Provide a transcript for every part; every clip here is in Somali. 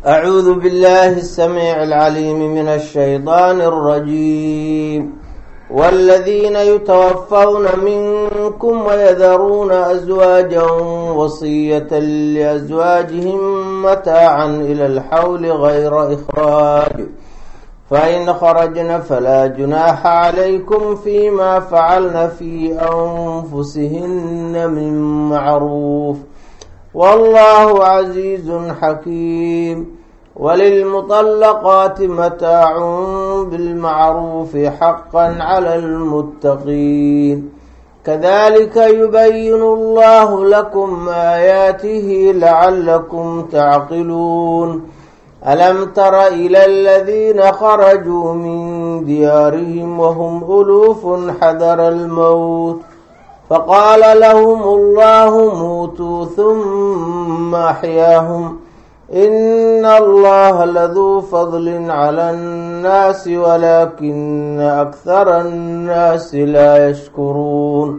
أعوذ بالله السميع العليم من الشيطان الرجيم والذين يتوفون منكم ويذرون أزواجا وصية لأزواجهم متاعا إلى الحول غير إخراج فإن خرجن فلا جناح عليكم فيما فعلن في أنفسهن من معروف والله عزيز حكيم وللمطلقات متاع بالمعروف حقا على المتقين كذلك يبين الله لكم آياته لعلكم تعقلون ألم تر إلى الذين خرجوا من ديارهم وهم ألوف حذر الموت فقال لهم الله موتوا ثم أحياهم إن الله لذو فضل على الناس ولكن أكثر الناس لا يشكرون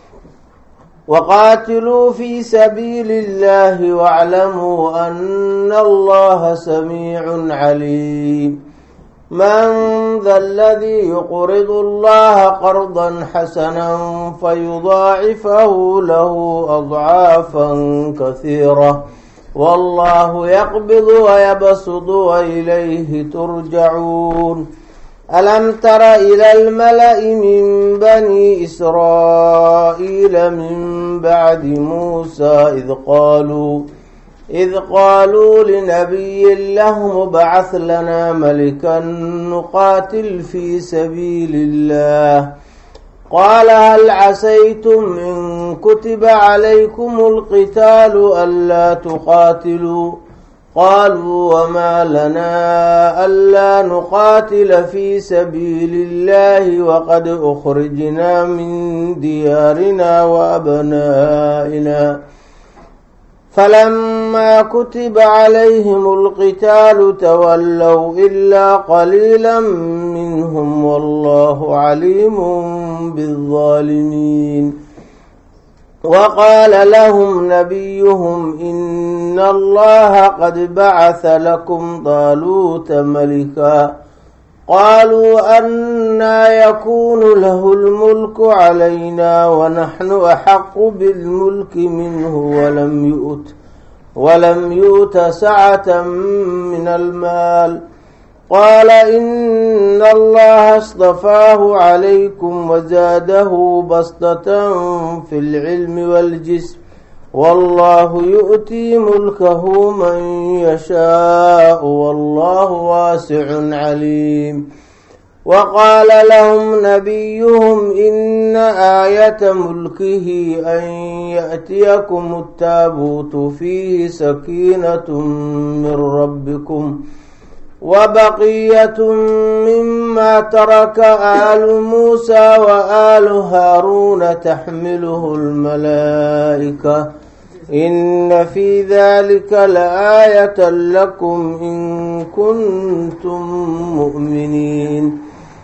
وقاتلوا في سبيل الله واعلموا أن الله سميع عليم من ذا الذي يقرض الله قرضا حسنا فيضاعفه له أضعافا كثيرة والله يقبض ويبسط وإليه ترجعون ألم تر إلى الملأ من بني إسرائيل من بعد موسى إذ قالوا إذ قالوا لنبي له ابعث لنا ملكا نقاتل في سبيل الله قال هل عسيتم إن كتب عليكم القتال ألا تقاتلوا قالوا وما لنا ألا نقاتل في سبيل الله وقد أخرجنا من ديارنا وأبنائنا فلما كتب عليهم القتال تولوا إلا قليلا منهم والله عليم بالظالمين وقال لهم نبيهم إن الله قد بعث لكم طالوت ملكا قالوا أنا يكون له الملك علينا ونحن أحق بالملك منه ولم يؤت ولم يؤت سعة من المال قال إن الله اصطفاه عليكم وزاده بسطة في العلم والجسم والله يؤتي ملكه من يشاء والله واسع عليم وقال لهم نبيهم إن آية ملكه أن يأتيكم التابوت فيه سكينة من ربكم وبقية مما ترك آل موسى وآل هارون تحمله الملائكة إن في ذلك لآية لكم إن كنتم مؤمنين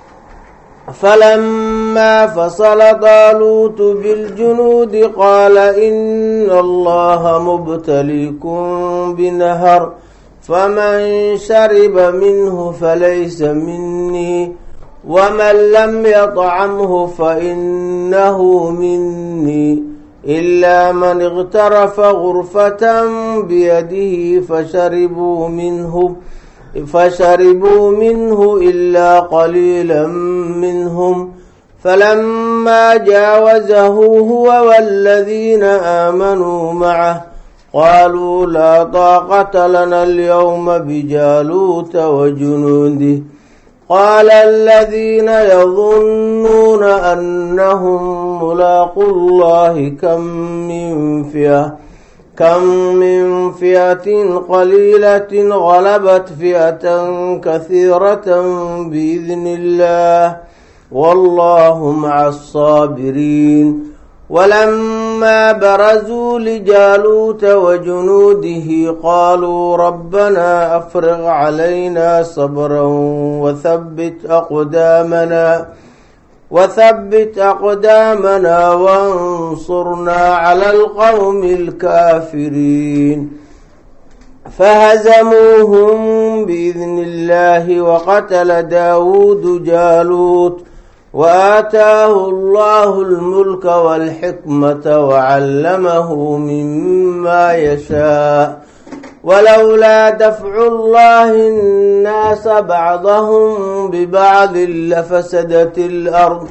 فلما فصل طالوت بالجنود قال إن الله مبتليكم بنهر فمن شرب منه فليس مني ومن لم يطعمه فإنه مني إلا من اغترف غرفة بيده فشربوا منه فشربوا منه إلا قليلا منهم فلما جاوزه هو والذين آمنوا معه قالوا لا طاقة لنا اليوم بجالوت وجنوده قال الذين يظنون أنهم ملاقوا الله كم من فئة كم من فئة قليلة غلبت فئة كثيرة بإذن الله والله مع الصابرين ولما برزوا لجالوت وجنوده قالوا ربنا أفرغ علينا صبرا وثبت أقدامنا وثبت أقدامنا وانصرنا على القوم الكافرين فهزموهم بإذن الله وقتل داود جالوت وآتاه الله الملك والحكمة وعلمه مما يشاء ولولا دفع الله الناس بعضهم ببعض لفسدت الأرض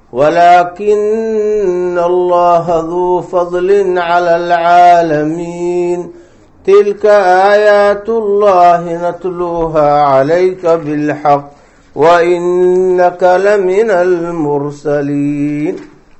ولكن الله ذو فضل على العالمين تلك آيات الله نتلوها عليك بالحق وإنك لمن المرسلين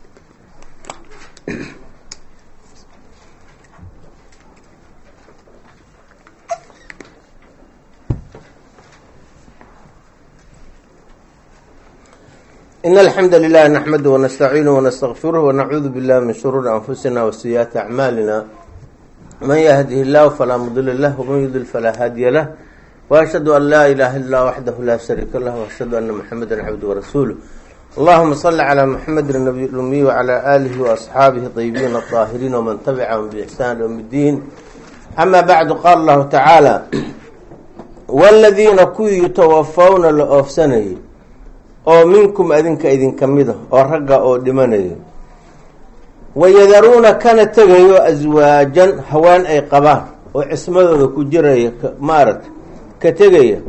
إن الحمد لله نحمده ونستعينه ونستغفره ونعوذ بالله من شرور أنفسنا وسيئات أعمالنا من يهده الله فلا مضل له ومن يضلل فلا هادي له وأشهد أن لا إله إلا الله وحده لا شريك له وأشهد أن محمدا عبده ورسوله اللهم صل على محمد النبي الأمي وعلى آله وأصحابه الطيبين الطاهرين ومن تبعهم بإحسان يوم الدين أما بعد قال الله تعالى والذين kuwii yutawafawna la oofsanayay oo minkum adinka idinka mida oo ragga oo dhimanaya wayadaruuna kana tegayo aswaajan haween ay qabaan oo cismadooda ku jiraya maaragta ka tegaya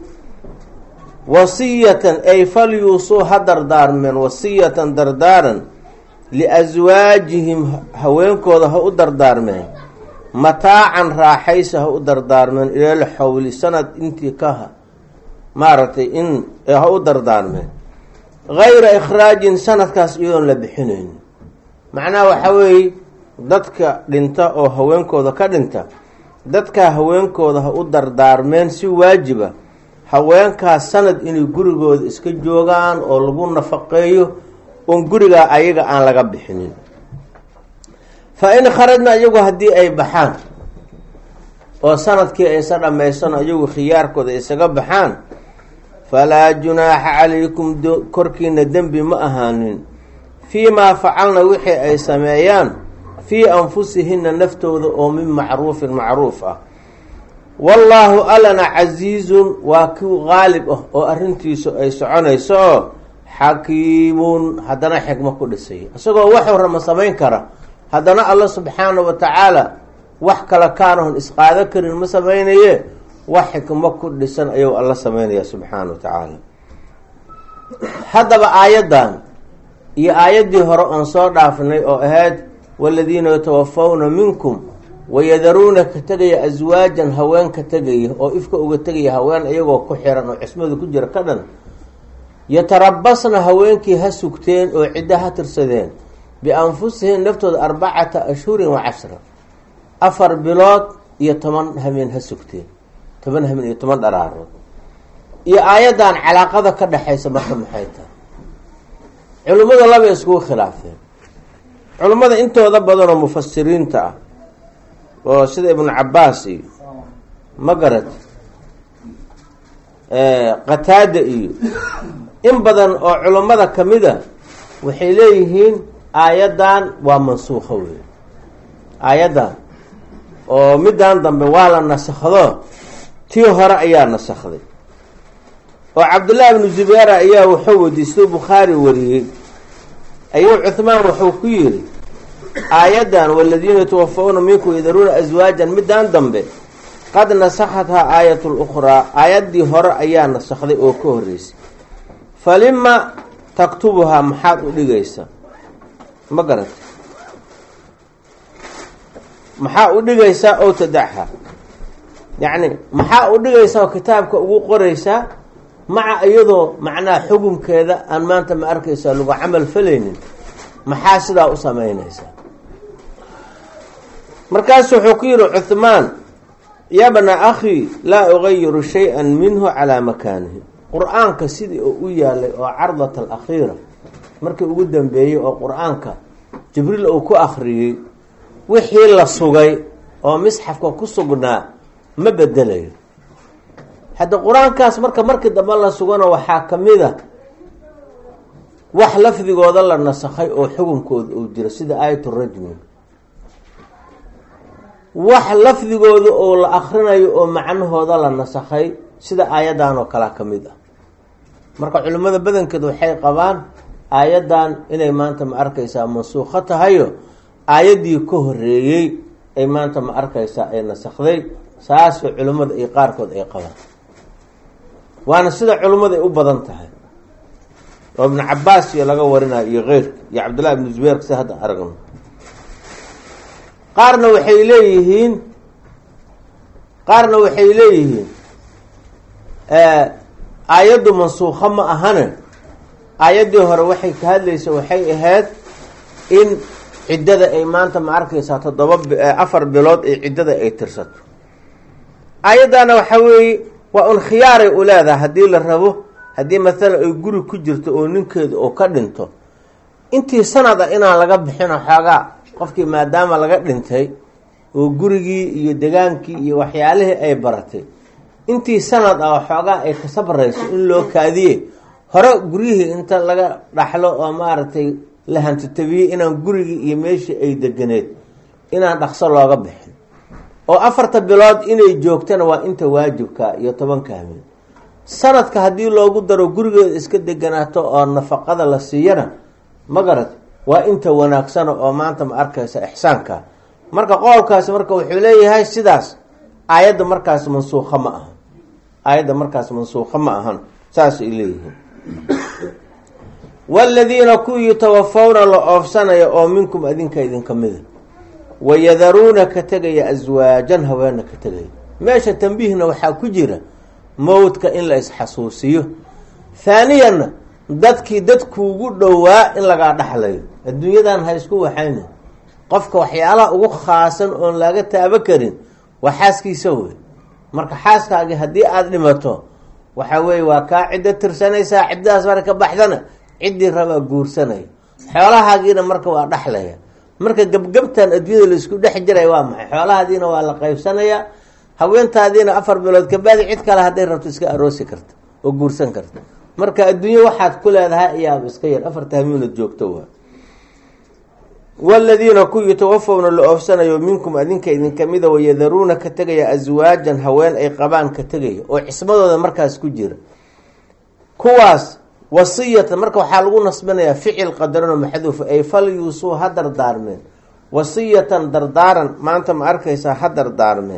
wasiyatan ay falyuusuu ha dardaarmeen wasiyatan dardaaran liaswaajihim haweenkooda ha u dardaarmeen mataacan raaxaysa ha u dardaarmeen ilal xawli sanad intii kaha maaragtay in ha u dardaarmeen gayra ikhraajin sanadkaas iyadoon la bixinayn macnaha waxaa weeye dadka dhinta oo haweenkooda ka dhinta dadkaa haweenkooda ha u dardaarmeen si waajiba haweenkaas sanad inay gurigooda iska joogaan oo lagu nafaqeeyo oon gurigaa ayaga aan laga bixinin fa in kharajna iyagu haddii ay baxaan oo sanadkii aysa dhammaysano iyagu khiyaarkooda isaga baxaan falaa junaaxa calaykum korkiina dembi ma ahaanin fii maa facalna wixii ay sameeyaan fii anfusihinna naftooda oo min macruufin macruuf ah wallaahu allana casiizun waa kii qaalib ah oo arrintiisu ay soconayso oo xakiimun haddana xikmo ku dhisay isagoo wax warama samayn kara haddana alla subxaana wa tacaala wax kale kaanahon isqaado karin ma samaynaye wax xikmo ku dhisan ayuu alla samaynaya subxaana wa tacaala haddaba aayaddan iyo aayaddii hore oon soo dhaafnay oo ahayd waladiina yatawafawna minkum wayadaruuna ka tegaya aswaajan haween ka tegaya oo ifka uga tegaya haween iyagoo ku xiran oo cismadu ku jira ka dhan yatarabasna haweenkii ha sugteen oo ciddo ha tirsadeen bianfusihim naftooda arbacata ashhurin wa cashra afar bilood iyo toban hameen ha sugteen toban hameen iyo toban dharaarood iyo aayaddan calaaqada ka dhexaysa marka maxay tahay culimmada laba iskugu khilaafeen culimmada intooda badanoo mufasiriinta ah oo sida ibnu cabaas iyo magarad qataada iyo in badan oo culummada kamida waxay leeyihiin aayaddan waa mansuukho wey aayaddan oo middan dambe waa la nasakhdo tii hore ayaa nasakday oo cabdullaahi ibnu zubeera ayaa wuxuu wadiistay bukhaari wariyey ayuu cuhmaan wuxuu ku yidhi aayaddan waladiina yatawafawna minkum yadaruuna aswaajan middan dambe qad nasakhathaa aayat lukhraa aayaddii hore ayaa nasakday oo ka horreysay falima taktubuhaa maxaad u dhigaysa ma garata maxaa u dhigaysaa ow tadacha yacni maxaa u dhigaysaa oo kitaabka ugu qoraysaa maca iyadoo macnaha xukunkeeda aan maanta ma arkaysaa lagu camal falaynin maxaa sidaa u samaynaysaa markaasu wuxuu ku yihi cuhmaan yabna akhi laa ugayiru shay-an minhu calaa makaanihi qur-aanka sidii oo u yaalay oo cardat alakhiira markii ugu dambeeyey oo qur-aanka jibriil uu ku akhriyey wixii la sugay oo misxafka ku sugnaa ma bedelayo hadda qur-aankaas marka markii dambe la sugano waxaa kamid a wax lafdigooda la nasakhay oo xukunkooda uu jiro sida aayat rajmi wax lafdigooda oo la akrinayo oo macnahooda la nasakhay sida aayaddan oo kalea ka mid ah marka culimmada badankeed waxay qabaan aayaddan inay maanta ma arkaysaa mansuukho tahayo aayaddii ka horeeyey ay maanta ma arkaysaa ay nasakhday saasoo culimmada iyo qaarkood ay qabaan waana sida culimmada ay u badan tahay oo ibnu cabaas iyo laga warinayo iyo keyrka iyo cabdullahi ibnu zubeyrka si hadda aragno qaarna waxay leeyihiin qaarna waxay leeyihiin aayaddu mansuukho ma ahane aayaddii hore waxay ka hadlaysa waxay ahayd in ciddada ay maanta ma arkaysaa toddoba afar bilood ee ciddada ay tirsato aayaddana waxaa weeye waa un khiyaaray u leedahay haddii la rabo haddii maalan ay guri ku jirto oo ninkeedu oo ka dhinto intii sanad ah inaan laga bixino xoogaa qofkii maadaama laga dhintay oo gurigii iyo degaankii iyo waxyaalihii ay baratay intii sanad ah oo xoogaa ay ka sabrayso in loo kaadiye hore guryihii inta laga dhaxlo oo maaragtay la hantitabiye inaan gurigii iyo meeshii ay deganeed inaan dhaqso looga bixin oo afarta bilood inay joogtana waa inta waajibka iyo tobanka habeen sanadka haddii loogu daro gurigeeda iska deganaato oo nafaqada la siiyana ma garat waa inta wanaagsana oo maanta ma arkaysa ixsaanka marka qowlkaasi marka wuxuu leeyahay sidaas aayadda markaas mansuukha ma ahan aayadda markaas mansuukha ma ahan saas ay leeyihiin waaladiina kuwii yutawafawna la oofsanaya oo minkum adinka idinka mida wayadaruuna ka tegaya aswaajan haweena ka tegaya meesha tambiihna waxaa ku jira mowdka in la isxasuusiyo haaniyanna dadkii dadkuugu dhowaa in lagaa dhexlayo adduunyadan ha isku waxayna qofka waxyaalaha ugu khaasan oon laga taabo karin waa xaaskiisa wey marka xaaskaagii haddii aada dhimato waxa weeye waa kaa ciddo tirsanaysaa ciddadaas mara ka baxdana ciddii rabaa guursanaya xoolahaagiina marka waa dhexlaya marka gebgebtan adduunyada laisku dhex jiray waa maxay xoolahaadiina waa la qaybsanayaa haweentaadiina afar bilood kabacdi cid kale hadday rabto iska aroosi karta oo guursan karta marka adduunye waxaad ku leedahay ayaaba iska yar afarta hamiinad joogto waa waladiina ku yutawafawna la oofsanayo minkum adinka idinka mida wayadaruuna ka tegaya aswaajan haween ay qabaan ka tegaya oo cismadooda markaas ku jira kuwaas wasiyatan marka waxaa lagu nasbinayaa ficil qadarano maxduufa ay fal yuusuu ha dardaarmeen wasiyatan dardaaran maanta ma arkaysaa ha dardaarmeen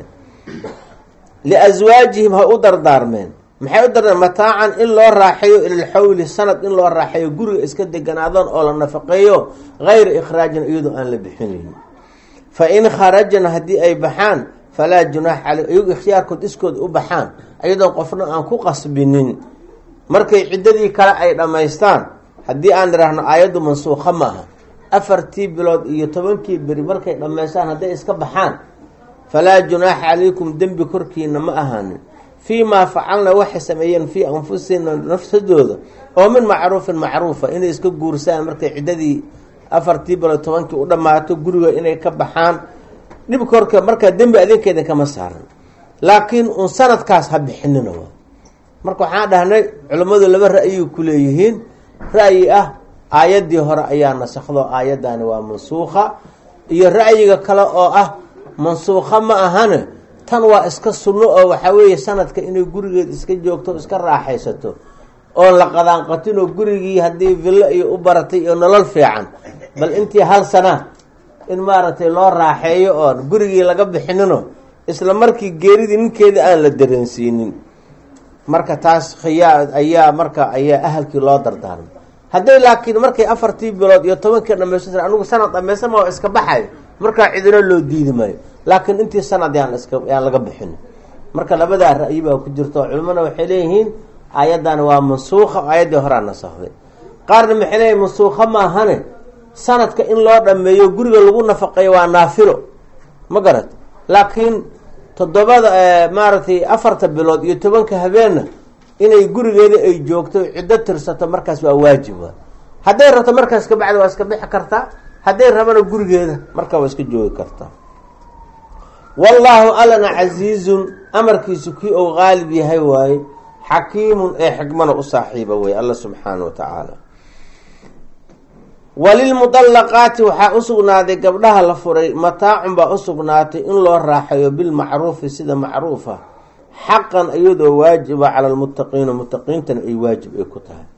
liaswaajihim ha u dardaarmeen maxay u dardaarmeen mataacan in loo raaxeeyo ilalxawli sanad in loo raaxeeyo guriga iska deganaadoon oo la nafaqeeyo hayra ikhraajin iyadoo aan la bixinayn fa in kharajna haddii ay baxaan falaa junaax caley iyagu ikhtiyaarkood iskooda u baxaan iyadoon qofna aan ku qasbinin markay ciddadii kale ay dhammaystaan haddii aan idhaahno aayaddu mansuukha maaha afartii bilood iyo tobankii beri markay dhammaystaan hadday iska baxaan falaa junaaxa calaykum dembi korkiina ma ahaanin fii maa facalna waxay sameeyeen fii anfusina nafsadooda oo min macruufin macruufa inay iska guursaan markay ciddadii afartii bilood tobankii u dhammaato guriga inay ka baxaan dhib korka markaa dembi adinkeeda kama saaran laakiin un sanadkaas ha bixinina waa marka waxaan dhahnay culimmadu laba ra'yay ku leeyihiin ra'yi ah aayaddii hore ayaa nasakdo aayaddaani waa mansuukha iyo ra'yiga kale oo ah mansuukha ma ahane tan waa iska sunno oo waxaa weeye sanadka inay gurigeed iska joogto iska raaxaysato oon la qadaanqatin oo gurigii haddii villo iyo u baratay iyo nolol fiican bal intii hal sana in maaragtay loo raaxeeyo oon gurigii laga bixinino isla markii geeridii ninkeeda aan la dareensiinin marka taas khiyaa ayaa marka ayaa ahalkii loo dardaarmay hadday laakiin markay afartii bilood iyo tobankii dhamaysta anigu sanad dhamaysama oo iska baxayo markaa cidino loo diidi maayo laakiin intii sanad yaan iska yaan laga bixin marka labadaa ra'yi baa ku jirta oo culimana waxay leeyihiin aayaddan waa mansuukha aayaddii horaa nasakday qaarna maxay leeyihin mansuukha maahane sanadka in loo dhameeyo guriga lagu nafaqeeyo waa naafilo ma garat laakiin toddobada maaragtay afarta bilood iyo tobanka habeenna inay gurigeeda ay joogto ciddo tirsato markaas waa waajib wa hadday rabto markaas kabacdi waa iska bixi kartaa hadday rabana gurigeeda markaa waa iska joogi kartaa wallaahu allana casiizun amarkiisu kii ou qaalib yahay waaye xakiimun ee xikmana u saaxiiba wey alla subxaana wa tacaala walilmudallaqaati waxaa u sugnaaday gabdhaha la furay mataacun baa u sugnaatay in loo raaxayo bilmacruufi sida macruufa xaqan iyadoo waajiba cala lmuttaqiina muttaqiintana ay waajib ay ku tahay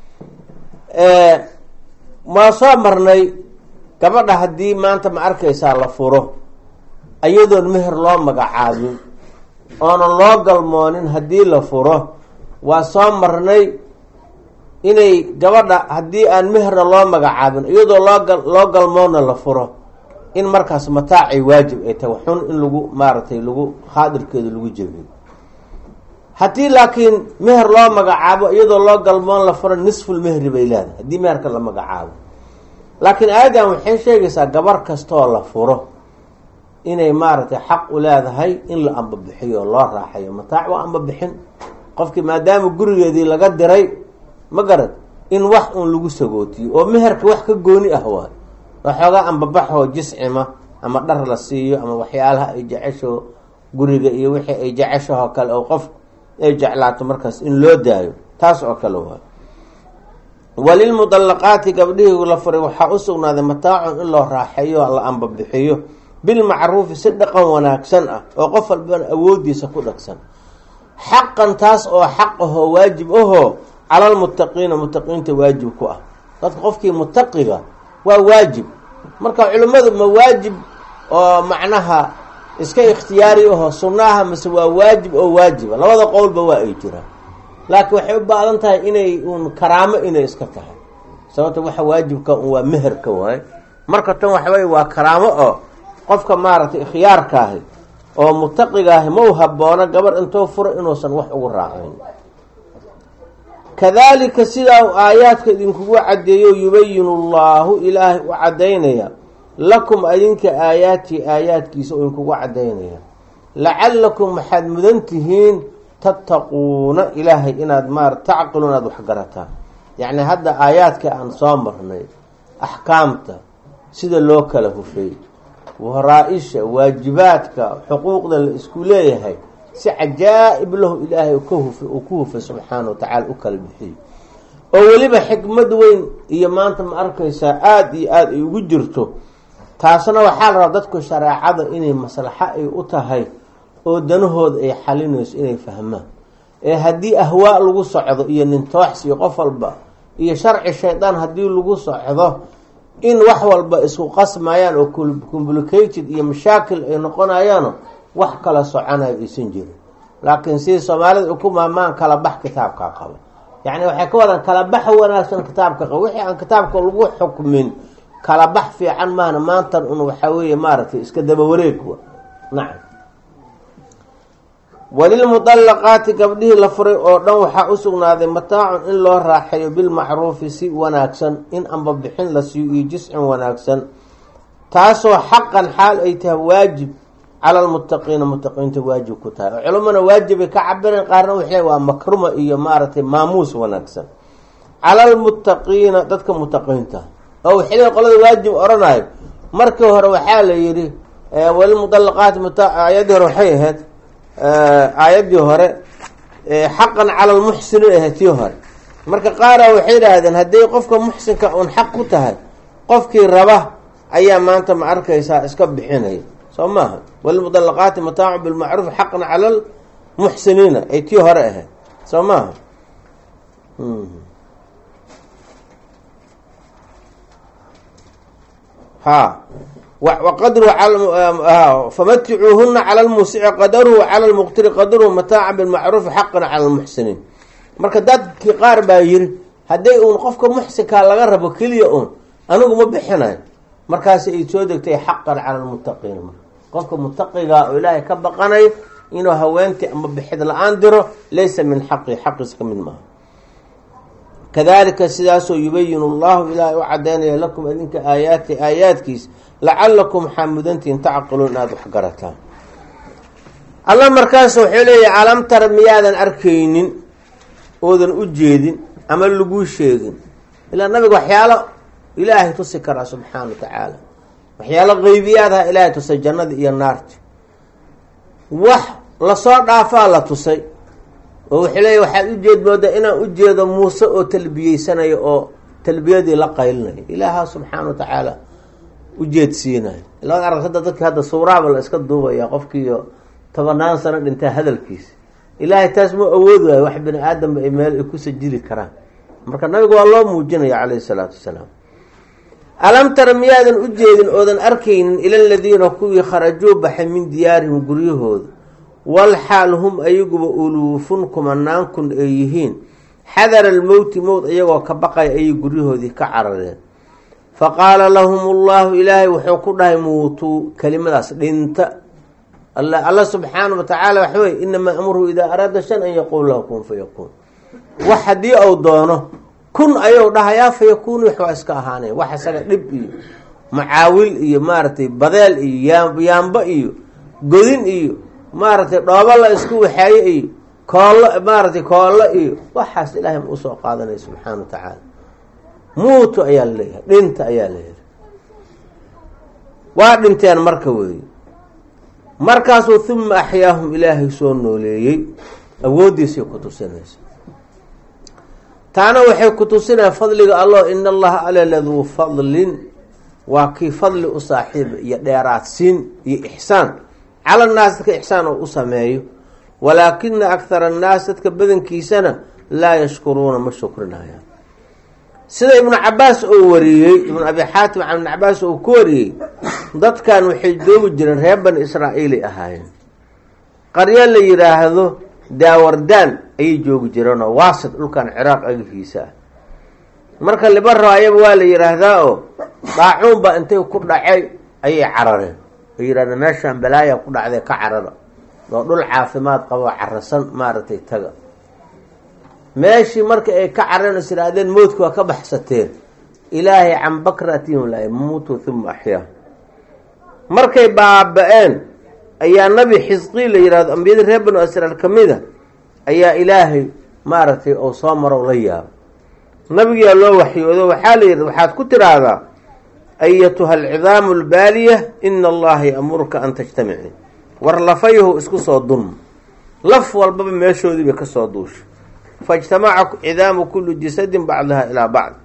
maa soo marnay gabadha haddii maanta ma arkaysaa la furo iyadoon meher loo magacaabin oonan loo galmoonin haddii la furo waa soo marnay inay gabadha haddii aan meherna loo magacaabin iyadoo loo loo galmoonna la furo in markaas mataacay waajib ay tahay xun in lagu maaragtay lagu khaadirkeeda lagu jebiyo haddii laakiin meher loo magacaabo iyadoo loo galmoon la furo nisful mehri bay leedahay haddii meherka la magacaabo laakiin aayadan waxay sheegaysaa gabar kastoo la furo inay maaragtay xaq u leedahay in la ambabixiyo oo loo raaxayo mataac waa ambabixin qofkii maadaama gurigeedii laga diray ma garad in wax uun lagu sagootiyo oo meherka wax ka gooni ah waay waxoogaa ambabaxoo jiscima ama dhar la siiyo ama waxyaalaha ay jecesho guriga iyo wixii ay jeceshahoo kale oo qof ay jeclaato markaas in loo daayo taas oo kale waay walilmudallaqaati gabdhihii la furay waxaa u sugnaaday mataacun in loo raaxeeyo la ambabixiyo bilmacruufi si dhaqan wanaagsan ah oo qof walbana awoodiisa ku dhagsan xaqan taas oo xaq ahoo waajib ahoo calalmuttaqiina muttaqiinta waajib ku ah dadka qofkii muttaqiga waa waajib marka culimmadu ma waajib oo macnaha iska ikhtiyaari ahoo sunnaha mase waa waajib oo waajiba labada qowlba waa ay jiraan laakiin waxay u baadan tahay inay uun karaamo inay iska tahay sababta waxa waajibka un waa meherka waay marka tan waxawey waa karaamo oo qofka maaragtay ikhyaarkaahi oo muttaqigaahi ma u haboono gabar intuu furo inuusan wax ugu raacayn kadalika sidaa uu aayaadka idinkugu caddeeyo yubayinu llahu ilaahay u caddaynaya lakum adinka aayaati aayaadkiisa oo idinkugu caddaynaya lacalakum waxaad mudan tihiin tattaquuna ilaahay inaad maar tacqilu inaad waxgarataan yacni hadda aayaadka aan soo marnay axkaamta sida loo kala hufay waraa-isha waajibaadka xuquuqda la isku leeyahay si cajaa'ib lahu ilaahay ka hufay uu ku hufay subxaana wa tacaala u kala bixiyo oo weliba xikmad weyn iyo maanta ma arkaysaa aada iyo aada ay ugu jirto taasna waxaa la rabaa dadku shareecada inay maslaxo ay u tahay oo danahooda ay xalinayso inay fahmaan ee haddii ahwaa lagu socdo iyo nintoox iyo qof walba iyo sharci shaydaan haddii lagu socdo in wax walba isku qasmayaan oo complicated iyo mashaakil ay noqonayaano wax kala soconayo aysan jirin laakiin sidii soomaalida ay ku maamaan kala bax kitaabkaa qaba yacni waxay ka wadaan kala baxa wanaagsan kitaabka qaba wixii aan kitaabka lagu xukmin kala bax fiican maahna maantan un waxaa weeye maaragtay iska daba wareeg wa nacam walilmudallaqaati gabdhihii la furay oo dhan waxaa u sugnaaday mataacun in loo raaxeeyo bilmacruufi si wanaagsan in ambabixin la siiyo iyo jiscin wanaagsan taasoo xaqan xaal ay tahay waajib cala lmuttaqiina muttaqiinta waajib ku tahay oo culamana waajibay ka cabireen qaarna waxay waa makruma iyo maaragtay maamuus wanaagsan cala lmuttaqiina dadka muttaqiinta oo waxay leey qolada waajib oranayo markii hore waxaa la yidhi walilmudallaqaati mta aayadii hore waxay ahayd aayaddii hore xaqan cala lmuxsini ahayd tii hore marka qaara waxay idhaahdeen hadday qofka muxsinka uun xaq ku tahay qofkii raba ayaa maanta ma arkaysaa iska bixinaya soo maaha walilmudallaqaati mataacu bilmacruuf xaqan cala lmuxsiniina ay tii hore ahayd soo maaha ha waqadru famaticuuhuna cala lmuusici qadaruhu cala lmuqtiri qadaruhu mataaca bilmacruufi xaqan cala lmuxsiniin marka dadkii qaar baa yiri hadday uun qofka muxsinkaa laga rabo keliya uun anigu ma bixinayo markaasi ay soo degtay xaqan cala lmuttaqiin qofka muttaqiga oo ilaahay ka baqanayo inuu haweentii ama bixid la-aan diro laysa min xaqi xaqiis ka mid maaha kadalika sidaasoo yubayinu llahu ilaahay u cadaynaya lakum idinka aayaati aayaadkiis lacalakum waxaa mudantihin tacqiluun inaad wax garataan alla markaas wuxuu leeyahy alam tara miyaadan arkaynin oodan u jeedin ama laguu sheegin ilaa nabiga waxyaalo ilaahay tusi karaa subxaana wa tacaala waxyaalo qeybiyaadaha ilaahay tusay jannada iyo naarti wax lasoo dhaafaa la tusay oo wuxuu leeyahy waxaad ujeed moodaa inaan ujeedo muuse oo talbiyeysanayo oo talbiyadii la qaylinaya ilaaha subxaana wa tacaala ujeedsiinayo ilaa arag hadda dadki hadda suuraaba la iska duubaya qofkiiyo tobanaan sano dhintaa hadalkiisa ilaahay taas ma awoodi waayo wax bini aadamba ay meel ay ku sajili karaan marka nabiga waa loo muujinaya calayhi salaatu wasalaam alam tara miyaadan u jeedin oodan arkaynin ila aladiina kuwii kharajuu baxay min diyaarihim guryahooda wal xaal hum ayaguba uluufun kumanaan kun ay yihiin xadara almowti mowt iyagoo ka baqaya ayay guryahoodii ka carareen fa qaala lahum ullahu ilaahay wuxuu ku dhahay muutuu kelimadaas dhinta alla subxaana wa tacaala waxa weye inamaa amruhu idaa araada shan an yaquul lahu kun fayakuun wax haddii uu doono kun ayuu dhahayaa fayakuunu wax waa iska ahaanay wax isaga dhib iyo macaawil iyo maaragtay badeel iyo yaambo iyo godin iyo maaragtay dhoobo la isku waxaaye iyo koollo maaragtay koollo iyo waxaas ilaahay ma usoo qaadanaya subxaana wa tacaala muutu ayaa laleeyahay dhinta ayaa layihi waa dhinteen marka weeye markaasuu huma axyaahum ilaahay soo nooleeyey awooddiisay ku tusinaysa taana waxay ku tusinaya fadliga allah in allaha ale laduu fadlin waa kii fadli u saaxiiba iyo dheeraadsiin iyo ixsaan cala naas dadka ixsaan oo u sameeyo walaakina akhara annaas dadka badankiisana laa yashkuruuna ma shukrinayaan sida ibnu cabaas oo wariyey ibnu abi xaatim can ibnu cabaas oo ku wariyey dadkan waxay joogi jireen reer bani israa'iilay ahaayeen qaryo la yidhaahdo daawardaan ayay joogi jireenoo waasit dhulkan ciraaq agahiisa ah marka libaro ayaba waa la yidhaahdaa oo daacuun baa intay ku dhacay ayay carareen ay yidhahdeen meeshaan balaaya ku dhacday ka carara oo dhul caafimaad qabo carasan maaragtay taga meeshii marka ay ka carareen is yidhaahdeen mowdka waa ka baxsateen ilaahay can bakratihim la yamuutu huma axyaa markay baaba-een ayaa nabi xisqii la yihahdo ambiyadii reer banu israel ka mid a ayaa ilaahay maaragtay oo soo marow la yaabo nabigiyaa loo waxyoodo waxaa la yidhi waxaad ku tiraahdaa ayatuha alcidaamu albaaliya ina allaha ya'muruka an tajtamici war lafayahu isku soo dulma laf walbaba meeshoodii bay kasoo duusha faijtamaca cidaamu kulli jasadin bacdaha ilaa bacd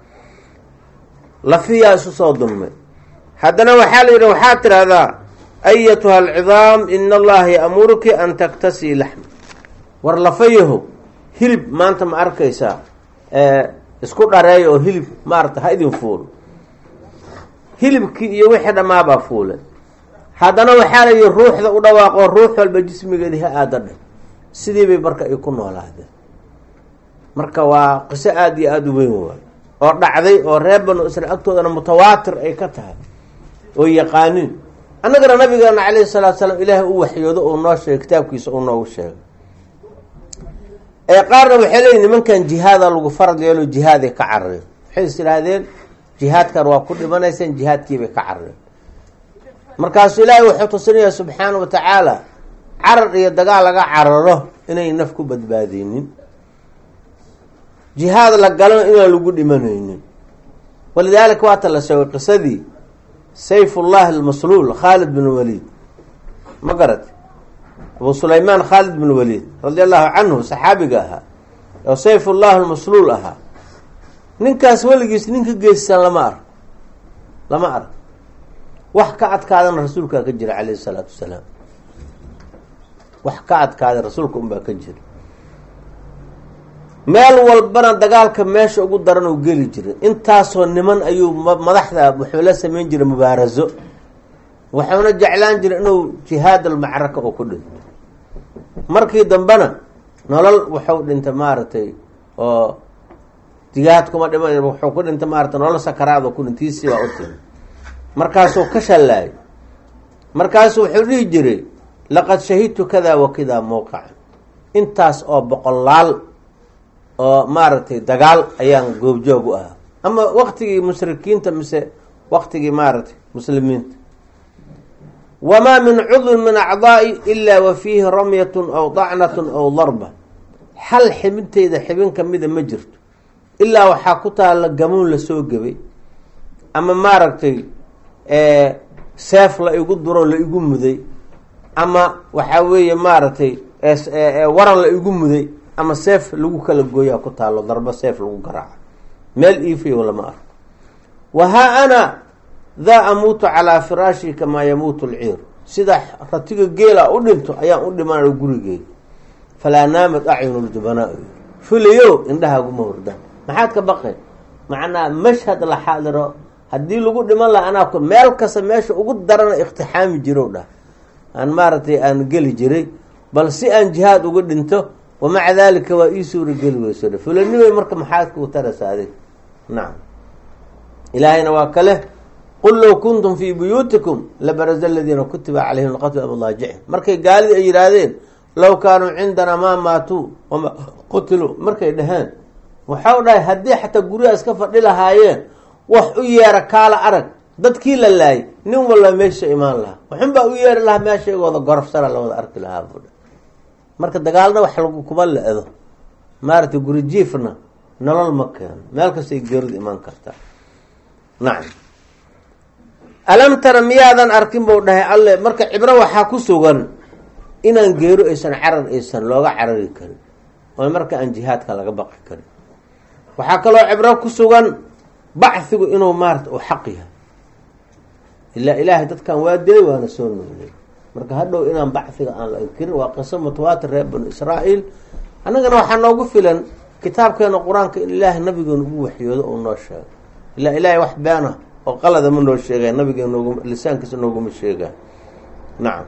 lafiyaa isu soo dulmay haddana waxaa la yidhi waxaad tidhaahdaa ayatuha alcidaam ina allaha ya'muruki an taktasii laxma war lafayaho hilib maanta ma arkaysaa isku dhareeya oo hilib maarata ha idin fuulo hilibkii iyo wixii dhammaabaa fuule haddana waxaa la yidhi ruuxda u dhawaaqoo ruux walba jismigeedi ha aada dhe sidii bay marka ay ku noolaadeen marka waa qiso aada iyo aada u weyn waay oo dhacday oo reer banu israel agtoodana mutawaatir ay ka tahay oo yaqaaniin annagana nabigeena calayhi salaatu salaam ilaahay u waxyoodo uu noo sheegay kitaabkiisa uu noogu sheegay ee qaarna waxay leeyihin nimankan jihaada lagu farad yeelo jihaaday ka carareen waxay is idhaahdeen jihaadkan waa ku dhimanayseen jihaadkiibay ka carareen markaasuu ilaahay wuxuu tusinayaa subxaana wa tacaala carar iyo dagaal laga cararo inay naf ku badbaadeynin jihaad la galana inaan lagu dhimanaynin walidaalika waata la sheegay qisadii sayfullahi almasluul khaalid bin waliid ma garat abu sulaymaan khaalid bin waliid radi allahu canhu saxaabiga ahaa oo sayfullahi almasluul ahaa ninkaas weligiis ninka geystaan lama ark lama ark wax ka adkaadana rasuulkaa ka jira calayhi salaatu wasalaam wax ka adkaaday rasuulka unbaa ka jira meel walbana dagaalka meesha ugu daran uu geli jiray intaasoo niman ayuu madaxda wuxuu la sameyn jiray mubaaraso wuxuuna jeclaan jiray inuu jihaad almacraka oo ku dhinto markii dambena nolol wuxuu dhintay maaragtay oo jihaad kuma dhima wuxuu ku dhintay maarata nolol sakaraad oo ku dhintiisii baa u timi markaasuu ka shallaayay markaasuu wuxuu dhihi jiray laqad shahidtu kada wa kada mowqaca intaas oo boqolaal oo maaragtay dagaal ayaan goobjoog u ahaa ama waktigii mushrikiinta mise waktigii maaragtay muslimiinta wamaa min cudwin min acdaa'i ilaa wa fiihi ramyatun aw dacnatun aw darba hal xibinteyda xibin kamida ma jirto ilaa waxaa ku taalla gamuun lasoo gebay ama maaragtay seef la igu duro la igu muday ama waxaa weeye maaragtay waran la igu muday ama seef lagu kala gooyaa ku taalo darbo seef lagu garaaco meel iifayo lama arko wahaa ana daa amuutu calaa firaashi kamaa yamuutu lciir sida ratiga geela u dhinto ayaan u dhimanaya gurigeyga falaa naamat acyunu ljubanaa fulayo indhahaaguma hordaan maxaad ka baqeen macnaa mashhad la xaadiro haddii lagu dhiman laha anaa meel kasta meesha ugu darana iktixaami jiro dhah aan maaragtay aan geli jiray bal si aan jihaad uga dhinto wamaca daalika waa ii suura geli weyso fulanimay marka maxaad kuu taraysa adig nacam ilaahayna waa kale qul low kuntum fii buyuutikum labaraza aladiina kutiba calayhim lqatlu amadaajici markay gaalidii ay yihaahdeen low kaanuu cindanaa maa maatuu wama qutiluu markay dhaheen waxau dhahay haddii xataa guryaha iska fadhi lahaayeen wax u yeera kaala arag dadkii la laayay nin walba meesha imaan lahaa waxun baa u yeeri lahaa meeshaygooda gorofsana lawada arki lahaa buudha marka dagaalna wax lagu kuma le-do maaragtay guri jiifna nolol ma keeno meel kastay geeridu imaan kartaa nacam alam tara miyaadan arkin buu dhahay alle marka cibro waxaa ku sugan inaan geero aysan carar aysan looga carari karin oo marka aan jihaadka laga baqi karin waxaa kaloo cibro ku sugan bachigu inuu maarata uu xaq yahay ilaa ilaahay dadkan waa dilay waana soo noolay marka hadhow inaan bachiga aan la inkirin waa qiso mutawaatir reer banu israa'iil annagana waxaa noogu filan kitaabkeena qur-aanka in ilaahay nabigeena ugu waxyoodo uu noo sheego ilaa ilaahay wax beena oo qalada ma noo sheegay nabiga noog lisaankiisa nooguma sheegaa nacam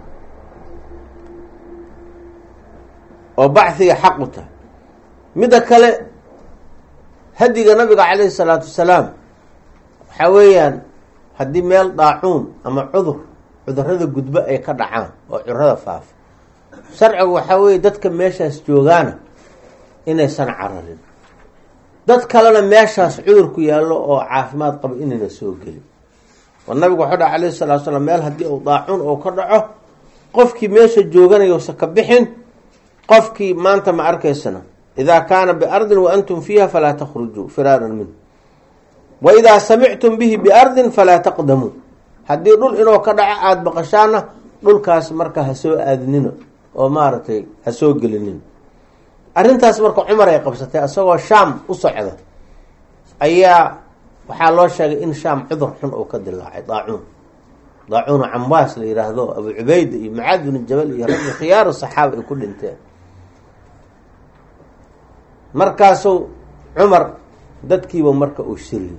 oo bachiga xaq u tahay midda kale hadiga nabiga calayhi salaatu wasalaam waxaa weeyaan haddii meel daacuun ama cudur cudurada gudbo ay ka dhacaan oo cudurada faafa sharcigu waxaa weeye dadka meeshaas joogaana inaysan cararin dad kalena meeshaas cudurku yaallo oo caafimaad qabo inayna soo gelin oo nabigu waxuu dhaha calayhi salatu salaam meel haddii uu daacuun uu ka dhaco qofkii meesha jooganayousa ka bixin qofkii maanta ma arkaysana idaa kaana biardin wa antum fiiha falaa takhrujuu firaaran minhu wa idaa samictum bihi biardin falaa taqdamuu haddii dhul inuu ka dhaco aada baqashaana dhulkaas marka ha soo aadnina oo maaragtay ha soo gelinin arrintaas marka cumar ay qabsatay isagoo shaam u socda ayaa waxaa loo sheegay in shaam cudur xun uu ka dilaacay daacuun daacuuna cambaas la yihaahdo abu cubayda iyo macaad binu jabal iyo raggi khiyaaru saxaaba ay ku dhinteen markaasuu cumar dadkiiba marka uu shiriyey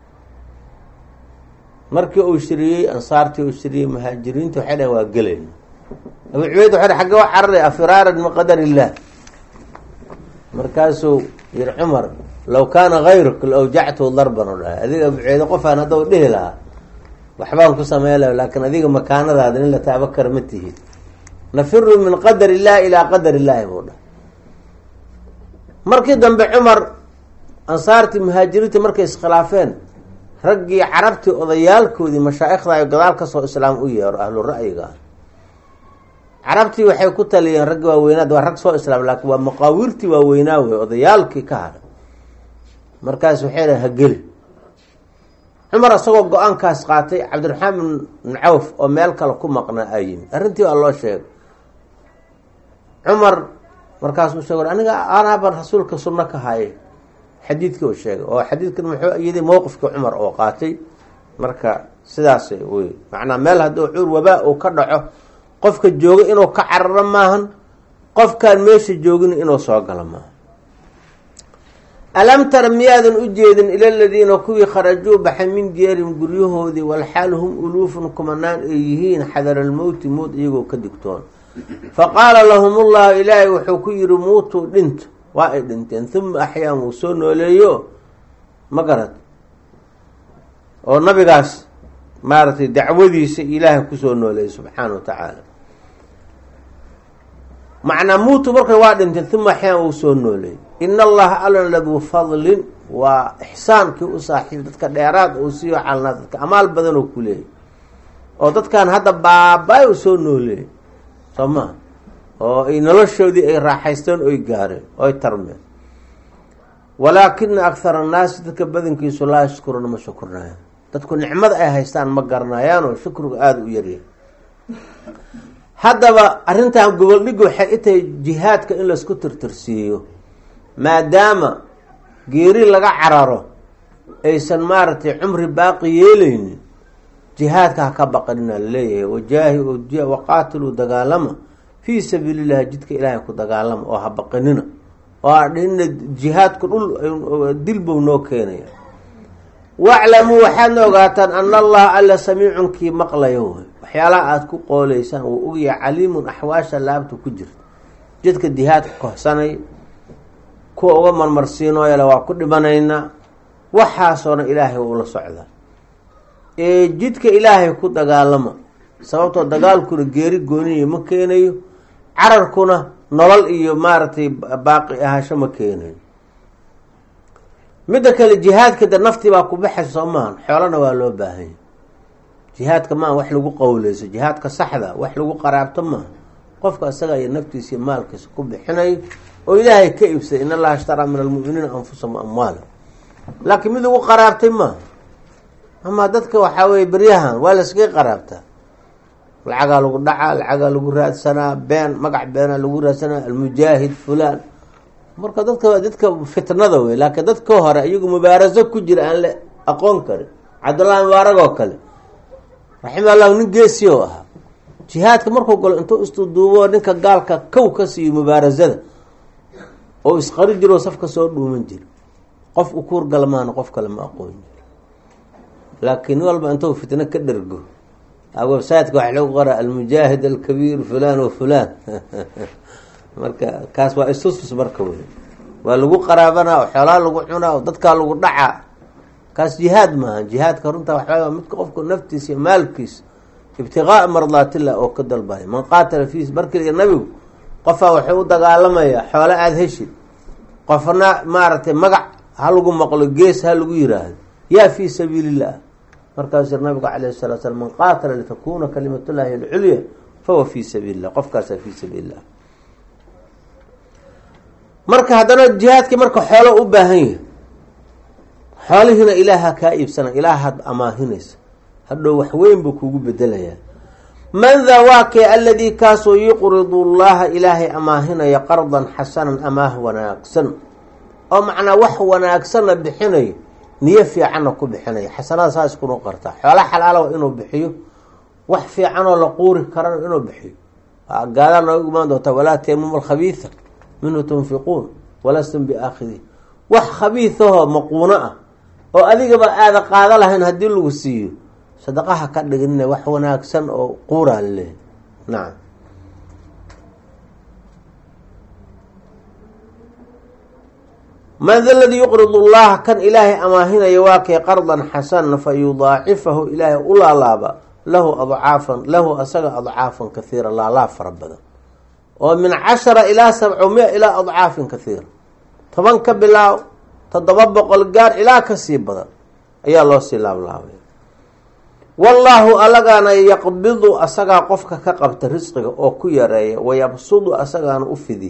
markii uu shiriyey ansaartii uu shiriyey muhaajiriinta waxay dhaheen waa gelayna abu cubayd waxay dhh xagge wa cararay afiraaran min qadar illah markaasuu yiri cumar low kaana hayruk la awjactu darban oo dhahay adiga abu cubayde qofaan haddau dhihi lahaa waxbaan ku samey laha laakiin adiga makaanadaada in la taaba kara ma tihid nafiru min qadar illahi ilaa qadar illaahi buu dhahay markii dambe cumar ansaartii muhaajiriintii markay iskhilaafeen raggii carabtii odayaalkoodii mashaa'ikhda ay gadaal kasoo islaam u yeero ahlu ra'yiga ah carabtii waxay ku taliyeen raggi waaweynaad waa rag soo islaam laakiin waa maqaawiirtii waaweynaa wey odayaalkii ka hadhay markaas waxay dhahen hageli cumar isagoo go-aankaas qaatay cabdiraxmaan bin cawf oo meel kale ku maqnaa aa yimid arrintii waa loo sheegay cumar markaasuu sheeg aniga anaaban rasuulka sunno ka hayay xadiidkii uu sheegay oo xadiidkan muxuu iyaday mowqifkii cumar oo qaatay marka sidaas wey macnaa meel hadduu cuur wabaa uu ka dhaco qofka jooga inuu ka cararo maahan qofkaan meesha joogin inuu soo galo maaha alam tara miyaadan u jeedin ila ladiina kuwii kharajuu baxay min diyaarin guryahoodii walxaal hum uluufun kumanaan ay yihiin xadara almowti mood iyagoo ka digtoon faqaala lahum ullahu ilaahay wuxuu ku yihi muutuu dhinto waa ay dhinteen uma axyaan wuu soo nooleeyo ma garad oo nabigaas maaragtay dacwadiisa ilaahay kusoo nooleeyay subxaana wa tacaala macnaa muutu markay waa dhinteen uma axyaan wuu soo nooleeyey in allaha alla laduu fadlin waa ixsaankii u saaxiib dadka dheeraad uu siiyo calnaa dadka amaal badan oo ku leeyay oo dadkan hadda baaba-y u soo nooleeyay soo maha oo ay noloshoodii ay raaxaysteen oy gaareen oy tarmeen walaakina akhara annaasi dadka badankiisu laa yashkuruuna ma shukurnaayaan dadku nicmada ay haystaan ma garanayaanoo shukriga aada u yaryahay haddaba arrintan goboldhig waxay i tahay jihaadka in laysku tirtirsiiyo maadaama geeri laga cararo aysan maaragtay cumri baaqi yeelaynin jihaadka ha ka baqanina laleeyahay wajaahi waqaatiluu dagaalama fii sabiili llahi jidka ilaahay ku dagaalama oo ha baqanina oo adhina jihaadku dhul dilbow noo keenaya waclamuu waxaadna ogaataan ana allaha alla samiicun kii maqlayo waxyaalaha aada ku qooleysaan wuu ogyahay caliimun axwaasha laabta ku jirta jidka jihaadka kohsanay kuwa uga marmarsiinooyale waa ku dhibanaynaa waxaasoona ilaahay ula socdaa ee jidka ilaahay ku dagaalama sababtoo dagaalkuna geeri gooniya ma keenayo cararkuna nolol iyo maaragtay baaqi ahasho ma keenayo midda kale jihaadka de naftii baa ku baxaysa soo maahan xoolana waa loo baahanya jihaadka maaha wax lagu qowleyso jihaadka saxda wax lagu qaraabto maaha qofka isaga iyo naftiisa iyo maalkiisa ku bixinayo oo ilaahay ka iibsaday in allaha ishtaraa min almu'miniina anfusahum amwaala laakiin mid ugu qaraabtay maaha amaa dadka waxaa weye beryahan waa layskaga qaraabtaa lacagaa lagu dhacaa lacagaa lagu raadsanaa been magac beenaa lagu raadsanaa almujaahid fulaan marka dadka dadka fitnada wey laakiin dadka hore iyagu mubaaraso ku jira aan la aqoon karin cabdullahi mubaarag oo kale raxima allahu nin geesi oo ahaa jihaadka markuu galo intuu istuduubo ninka gaalka kow ka siiyo mubaarasada oo isqari jiroo safka soo dhuuman jira qof u kuur galmaana qof kale ma aqoon jiro laakiin nin walba intuu fitno ka dhergo websiteka waxa lagu qoraa almujaahid alkabiir fulan wa fulan marka kaas waa istustus marka wey waa lagu qaraabanaa oo xoolaa lagu cunaa oo dadkaa lagu dhacaa kaas jihaad maaha jihaadka runta waxaa midka qofku naftiisa iyo maalkiisa ibtiqaaa mardaatillah oo ka dalbaya man qaatala fi markii nabigu qofaa wuxuu u dagaalamayaa xoolo aada heshid qofna maaragtay magac ha lagu maqlo gees ha lagu yiraahdo yaa fii sabiili illah markaasuu nabigu calayh salaa slam man qaatala litakuna kalimatullahi alculya fahuwa fii sabiili llah qofkaasaa fii sabiili llah marka haddana jihaadkii marka xoolo u baahan yahay xoolihiina ilaaha kaa iibsana ilaahaad amaahinaysa hadhow waxweyn buu kugu bedelayaa man daa waa kee aladii kaasoo yuqridu llaha ilaahay amaahinaya qardan xasanan amaah wanaagsan oo macnaa wax wanaagsanna bixinayo niyo fiicanna ku bixinaya xasanada saas kuna qartaa xoola xalaala waa inuu bixiyo wax fiicanoo la quuri karana inuu bixiyo gaadaa nooga imaan doontaa walaa teemuma alkhabiisa minhu tunfiquun walastum biaakhidih wax khabiisahoo maquuno ah oo adigaba aada qaado lahayn haddii lagu siiyo sadaqaha ka dhiginina wax wanaagsan oo quuraa laleehay nacam man da ladii yuqridu llaha kan ilaahay amaahinaya waa kay qardan xasanan fa yudaacifahu ilaahay u laalaaba lahu adcaafan lahu asaga adcaafan kahiira laalaab fara badan oo min cashara ilaa sabcumia ilaa adcaafin kahiira toban ka bilaaw toddoba boqol gaar ilaa kasii badan ayaa loo sii laablaabay wallaahu alagaana yaqbidu asagaa qofka ka qabta risqiga oo ku yareeya wayabsudu asagaana u fidi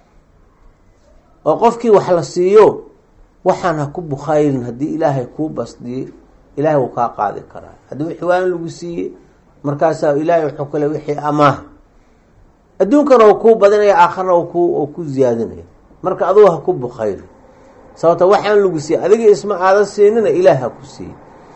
oo qofkii wax la siiyo waxaan ha ku bukhaylin haddii ilaahay kuu basdiyey ilaahay wuu kaa qaadi karaa haddii wixii waan lagu siiyey markaasaa ilaahay wuxuu kale wixii amaah adduunkana uu kuu badinaya aakharna ku ku ziyaadinaya marka adugu ha ku bukhaylin sababta waxaan lagu siiyey adiga isma aadan siinina ilaah ha ku siiyey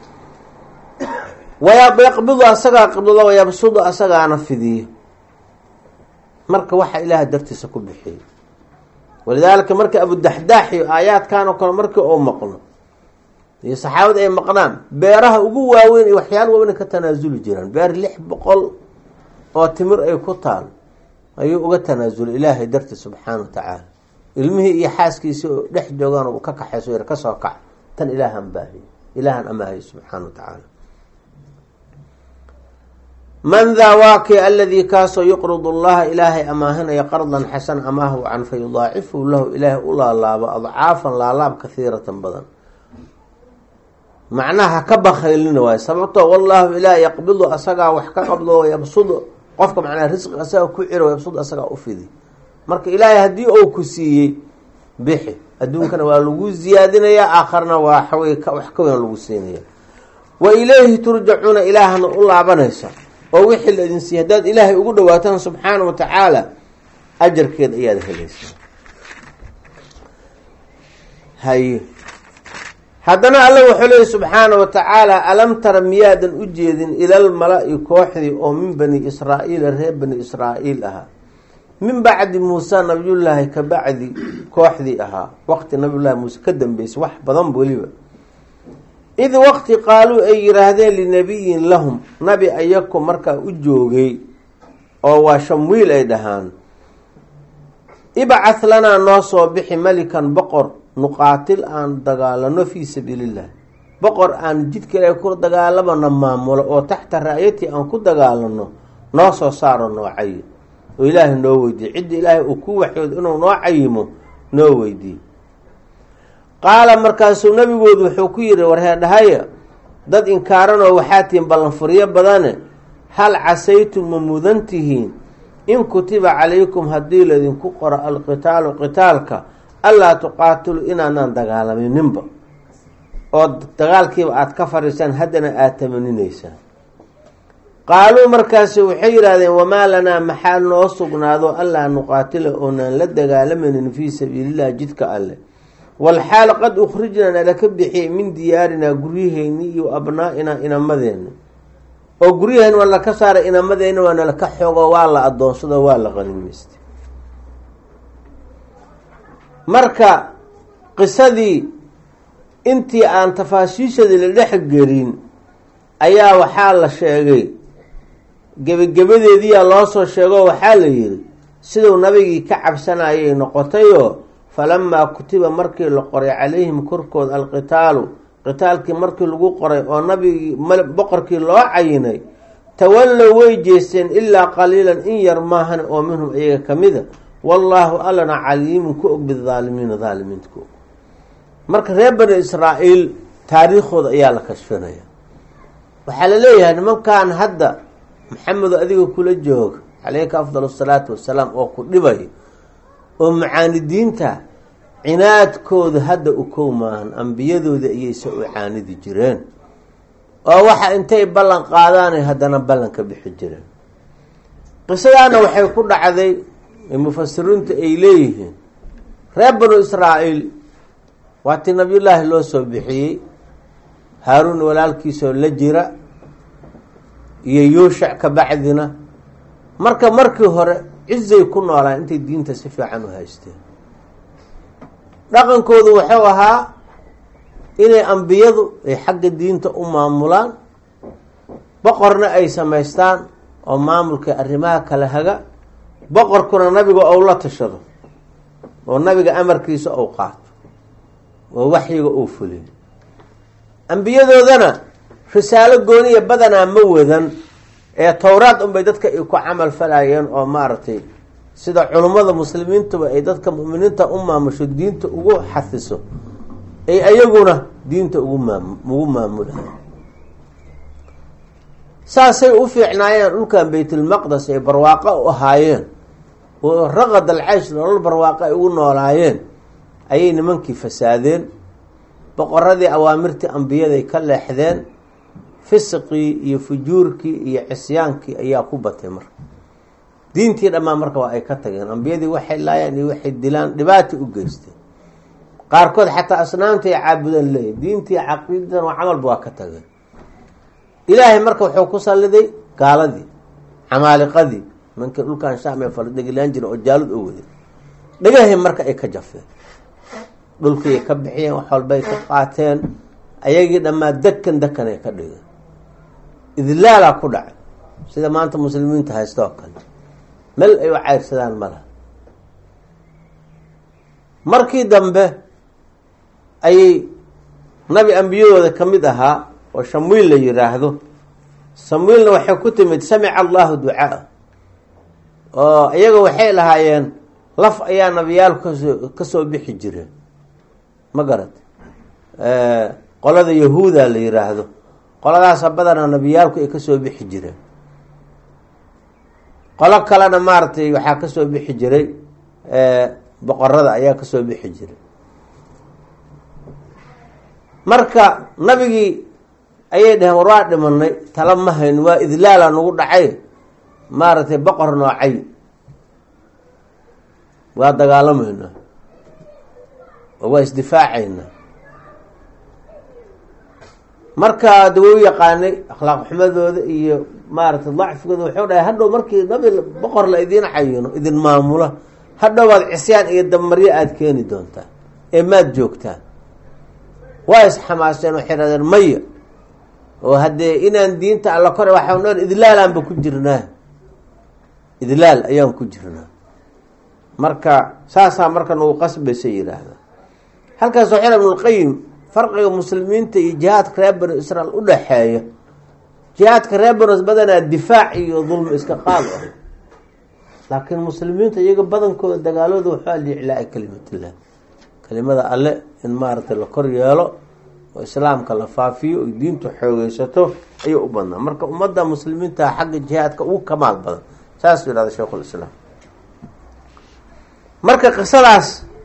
wayaqbidu asagaa qibdado wayabsudu asagaana fidiyo marka waxa ilaaha dartiisa ku bixiyay walidaalika marka abudaxdaax iyo aayaadkan oo kale markii oo maqlo iyo saxaabada ay maqnaan beeraha ugu waaweyn iyo waxyaala waaweyn ka tanaasuli jiraan beer lix boqol oo timir ay ku taal ayuu uga tanaasulay ilaahay darti subxaana wa tacaala ilmihii iyo xaaskiisii oo dhex joogaan uu ka kaxayso yar kasoo kac tan ilaahan baahiy ilaahan amaahay subxaana wa tacaala man daa waa kii aladii kaasoo yuqridu llaha ilaahay amaahinaya qardan xasan amaah wacan fa yudaacifu lahu ilaahay u laalaabo adcaafan laalaab kahiiratan badan macnaha ka bakhaylina waayo sababtoo wallaahu ilaah yaqbidu asagaa wax ka qabdo yabsudu qofka macnaha risqi asaga ku ciro yabsud asagaa u fidi marka ilaahay haddii uu ku siiyey bixi adduunkana waa lagu ziyaadinayaa aakharna waa xawey wax ka weyn lagu siinaya wa ilayhi turjacuuna ilaahna u laabanaysa oo wixii la idin siiyey haddaad ilaahay ugu dhawaataan subxaana wa tacaala ajarkeed ayaad helaysaa haye haddana alla wuxuu leeyay subxaana wa tacaala alam tara miyaadan u jeedin ilal mala-i kooxdii oo min bani israa'iila reer bani israa'iil ahaa min bacdi muuse nabiyullaahi ka bacdi kooxdii ahaa waqti nabiyullaahi muuse ka dambeysay wax badan weliba id waqti qaaluu ay yiraahdeen linabiyin lahum nabi ayaku markaa u joogay oo waa shamwiil ay dhahaan ibcah lanaa noo soo bixi melikan boqor nuqaatil aan dagaalano fii sabiiliillah boqor aan jidka ilaahay ku dagaalamana maamulo oo taxta ra-yatii aan ku dagaalano noo soo saaro noo cayi oo ilaahay noo weydiiye cidda ilaahay uu ku waxyoodo inuu noo cayimo noo weydiiye qaala markaasuu nabigoodu wuxuu ku yihi warheedhahaya dad inkaaranoo waxaa tihiin ballanfuryo badane hal casaytum ma mudan tihiin in kutiba calaykum haddii laydinku qoro alqitaalu qitaalka allaa tuqaatilu inaanaan dagaalamininba oo dagaalkiiba aada ka fadhiisaan haddana aada tamaninaysaan qaaluu markaasi waxay yidhahdeen wamaa lanaa maxaa noo sugnaado allaa nuqaatila oonaan la dagaalamaynin fii sabiilillahi jidka alleh walxaal qad ukhrijnaa nalaka bixiyay min diyaarinaa guryaheyni iyo abnaa-inaa inamadeenna oo guryaheen waa laka saaray inamadeenna waa nalaka xoogo waa la adoonsado waa la qanimaystay marka qisadii intii aan tafaasiishadii la dhex gelin ayaa waxaa la sheegay gebagabadeediyaa loo soo sheego waxaa la yidhi siduu nabigii ka cabsanayay noqotayoo falamaa kutiba markii la qoray calayhim korkooda alqitaalu qitaalkii markii lagu qoray oo nabigii boqorkii loo cayinay tawallow way jeesteen ilaa qaliilan in yar maahan oo minhum iyaga ka mida wallaahu allana caliimun ku og bidaalimiina daalimiinta ku og marka reer bani israa'iil taariikhooda ayaa la kashfinaya waxaa la leeyahay nimankan hadda maxamedo adiga kula jooga caleyka afdal asalaatu wasalaam oo ku dhibay oo macaanidiinta cinaadkooda hadda u kow maahan ambiyadooda ayayse u caanidi jireen oo waxa intay ballan qaadaanay haddana ballanka bixi jireen qisadaana waxay ku dhacday mufasiriintu ay leeyihiin reer banu israa'iil waatii nabiyullaahi loo soo bixiyey haaruun walaalkiisoo la jira iyo yuushac ka bacdina marka markii hore cizay ku noolaan intay diinta si fiican u haysteen dhaqankoodu wuxuu ahaa inay ambiyadu ay xagga diinta u maamulaan boqorna ay samaystaan oo maamulka arrimaha kala haga boqorkuna nabiga ou la tashado oo nabiga amarkiisa ou qaato oo waxyiga uu fuliyo ambiyadoodana risaalo gooniya badanaa ma wadan ee towraad unbay dadka ay ku camal falayeen oo maaragtay sida culummada muslimiintuba ay dadka mu'miniinta u maamusho diinta ugu xafiso ay ayaguna diinta ugu maam ugu maamulayo saasay u fiicnaayeen dhulkan baytulmaqdes ay barwaaqo u ahaayeen oo raqad alcaysh nolol barwaaqo ay ugu noolaayeen ayay nimankii fasaadeen boqoradii awaamirtii ambiyaday ka leexdeen fisiqii iyo fujuurkii iyo cisyaankii ayaa ku batay marka diintii dhammaan marka waa ay ka tageen ambiyadii waxay laayaan iyo waxay dilaan dhibaata u geysteen qaarkood xataa asnaamta ay caabudaan leeyahy diintii caqiidadan waa camalba waa ka tageen ilaahay marka wuxuu ku salliday gaaladii camaaliqadii nimankii dhulkan shaam ee faldhegilaan jira oo jaalud oo waday dhagahay marka ay ka jafeen dhulkiiay ka bixiyeen wax walbay ka qaateen ayagii dhammaa dekan dekan ay ka dhigeen idlaalaa ku dhacay sida maanta muslimiinta haysta oo kale mel ay u cayrsadaan malaha markii dambe ayay nabi ambiyadooda ka mid ahaa oo shamwiil la yiraahdo samwiilna waxay ku timid samica allahu ducaa oo iyaga waxay lahaayeen laf ayaa nabiyaalku kasoo kasoo bixi jireen ma garat qolada yahuuda la yiraahdo qoladaasa badanaa nabiyaalku ay kasoo bixi jireen qolo kalena maaragtay waxaa kasoo bixi jiray boqorada ayaa kasoo bixi jiray marka nabigii ayay dhaheen war waa dhimanay tala ma hayn waa idlaala nagu dhacay maaragtay boqor noocay waa dagaalamayna oo waa isdifaacaynaa markaa de wou yaqaanay akhlaaq xumadooda iyo maaragtay dacfigooda wuxuu dhahay hadhow markii nabi boqor la idiin cayino idin maamula hadhowaad cisyaan iyo dabmaryo aada keeni doontaa ee maad joogtaan waa isxamaaseen waxay dhahdeen maya oo haddee inaan diinta alla kore waxaan dhan idlaalaanba ku jirnaa idlaal ayaan ku jirnaa marka saasaa marka nagu qasbaysa yidhaahda halkaas waxaa ibnulqayim farqiga muslimiinta iyo jihaadka reer banu israel u dhaxeeya jihaadka reer banos badanaa difaac iyo dulmi iska qaad ah laakiin muslimiinta iyaga badankooda dagaalooda waxaa liiclaa kalimatillah kelimada alle in maaragtay la kor yeelo oo islaamka la faafiyo oy diintu xoogeysato ayuu u badnaa marka ummadda muslimiinta xagga jihaadka ugu kamaal badan saasuu yihahda sheikhulislaam marka qisadaas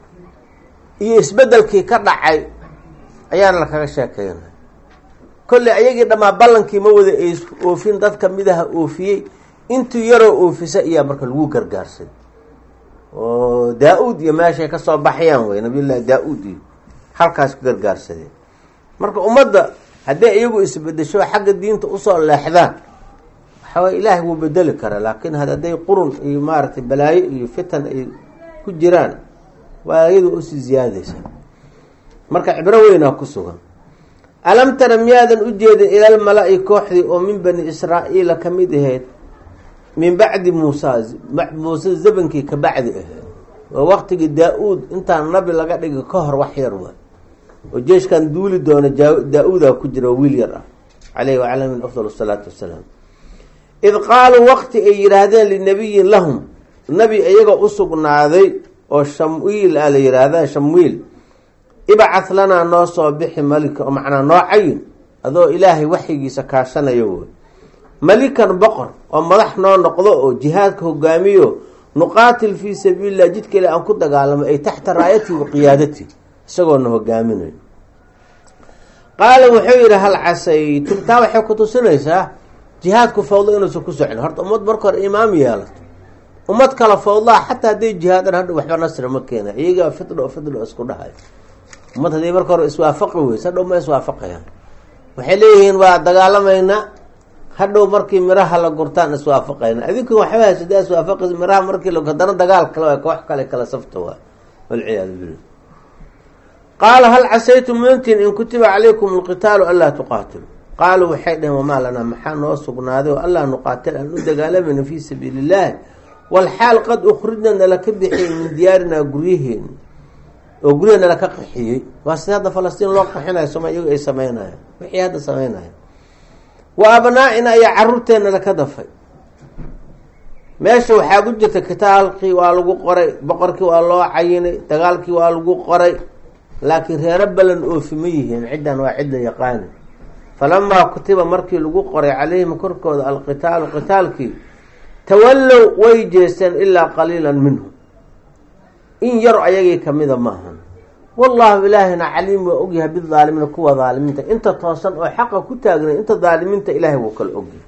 iyo isbedelkii ka dhacay ayaana lakaga sheekeynay kolley ayagii dhammaa ballankii ma wada oofin dad kamidaha oofiyey intuu yaroo oofisa ayaa marka lagu gargaarsay oo daa-uud iyo meeshay kasoo baxayaan wey nabiyullaahi daa-uud iyo halkaas ku gargaarsadeen marka ummadda haddii iyagu isbedesho xagga diinta usoo leexdaan waxaway ilaahay wuu bedeli karaa laakiin hadday qurun iyo maaragtay balaayo iyo fitan ay ku jiraan waa iyadu usii ziyaadaysa marka cibro weynaa ku sugan alam tara miyaadan u jeedin ilal mala-i kooxdii oo min bani israa'iila ka mid ahayd min bacdi muusa muuse zabankii ka bacdi ahayd oo waqtigii daa-uud intaan nabi laga dhigi ka hor wax yar waa oo jeeshkan duuli doona daa-uudaa ku jira oo wiil yar ah caleyhi wacala min afdal asalaatu wassalaam id qaaluu waqti ay yidhaahdeen linabiyin lahum nabi iyaga u sugnaaday oo shamwiil a la yidhaahda shamwiil ibcah lanaa noo soo bixi malika oo macnaa noo cayin adoo ilaahay waxyigiisa kaashanayo woy malikan boqor oo madax noo noqdo oo jihaadka hogaamiyo nuqaatil fii sabiililah jidka ile aan ku dagaalamo ay taxta raayatihi wa qiyaadatihi isagoona hogaaminayo qaala wuxuu yidhi hal casaytum taa waxay ku tusinaysaa jihaadku fawdo inuusan ku socon horta ummad marka hore imaam yeelato ummad kala fawdlaa xataa hadday jihaadan hadha waxba nasri ma keena iyagaa fidho fidho isku dhahay ummad hadday marka hore iswaafaqi weyse hadhow ma iswaafaqayaan waxay leeyihiin waa dagaalamaynaa hadhow markii miraha la gurtaan iswaafaqayna adinku waxba haysa da iswaafaqi miraha markii la haddana dagaal kale waa koox kale kala safta waa walciyaadu billah qaala hal casaytum mintin in kutiba calaykum alqitaalu anlaa tuqaatilu qaaluu waxay dhaheen wamaa lanaa maxaa noo sugnaaday oo allaa nuqaatil aan u dagaalamayna fii sabiili illaahi walxaal qad ukhrijna nala ka bixiyey min diyaarinaa guryaheeni oo guryaha nala ka qaxiyey waa sida hadda falastiin loo qaxinayo soma iyagu ay sameynayaan wixii hadda sameynaya wa abnaa-ina ayaa caruurteena laka dafay meesha waxaa ku jirta kitaalkii waa lagu qoray boqorkii waa loo cayinay dagaalkii waa lagu qoray laakiin reero balan oofi ma yihiin ciddan waa cidda yaqaani falamaa kutiba markii lagu qoray calayhim korkooda alqitaalu qitaalkii tawallow way jeesteen ilaa qaliilan minhum in yar ayagii kamida maahan wallahu ilaahina caliim waa ogyahay bidaalimiina kuwa daalimiinta inta toosan oo xaqa ku taagnay inta daalimiinta ilaahay wuu kala ogyahay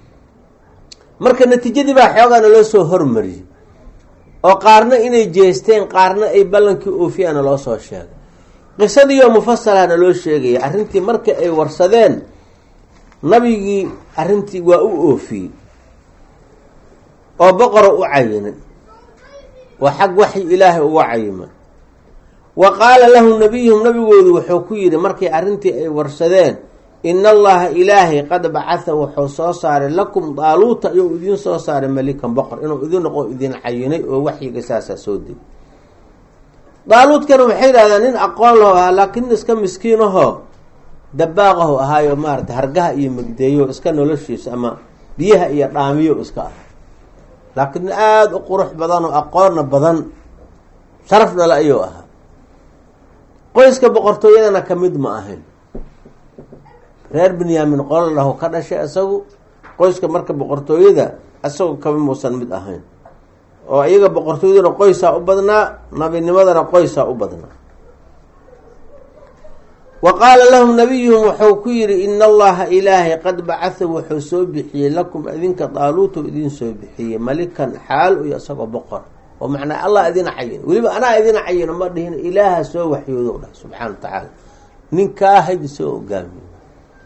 marka natiijadii baa xoogaana loo soo hormariyey oo qaarna inay jeesteen qaarna ay ballankii oofiyaana loo soo sheegay qisadiioo mufasalana loo sheegaya arrintii marka ay warsadeen nabigii arrintii waa u oofiyey oo boqora u cayinay waa xag waxyi ilaahay uga cayimay wa qaala lahu nabiyuhum nabigoodu wuxuu ku yidhi markay arrintii ay warsadeen ina allaha ilaahay qad bacatha wuxuu soo saaray lakum daaluuta iyou idiin soo saaray malikan boqor inuu idin noqo idin cayinay oo waxyiga saasaa soo degay daaluudkana waxay yidhahdaan nin aqoon laho ahaa laakiin nin iska miskiinahoo dabaaqahu ahaayo maarata hargaha iyo megdeeyo iska noloshiisa ama biyaha iyo dhaamiyo iska ah laakiin aada u qurux badan oo aqoonna badan sharafna le ayuu ahaa qoyska boqortooyadana ka mid ma ahayn reer binyamin qolo lahu ka dhashay isagu qoyska marka boqortooyada isagu kama muusan mid ahayn oo iyaga boqortooyaduna qoysaa u badnaa nabinimadana qoysaa u badnaa wa qaala lahum nabiyuhum wuxuu ku yidhi ina allaha ilaahay qad bacatha wuxuu soo bixiyey lakum idinka daaluutu idiin soo bixiyey malikan xaal iyo isagoo boqor oo macnaa allah idin cayin weliba anaa idin cayino ma dhihin ilaaha soo waxyoodo dhah subxaana wa tacaala ninkaa hayd soo hogaamiyo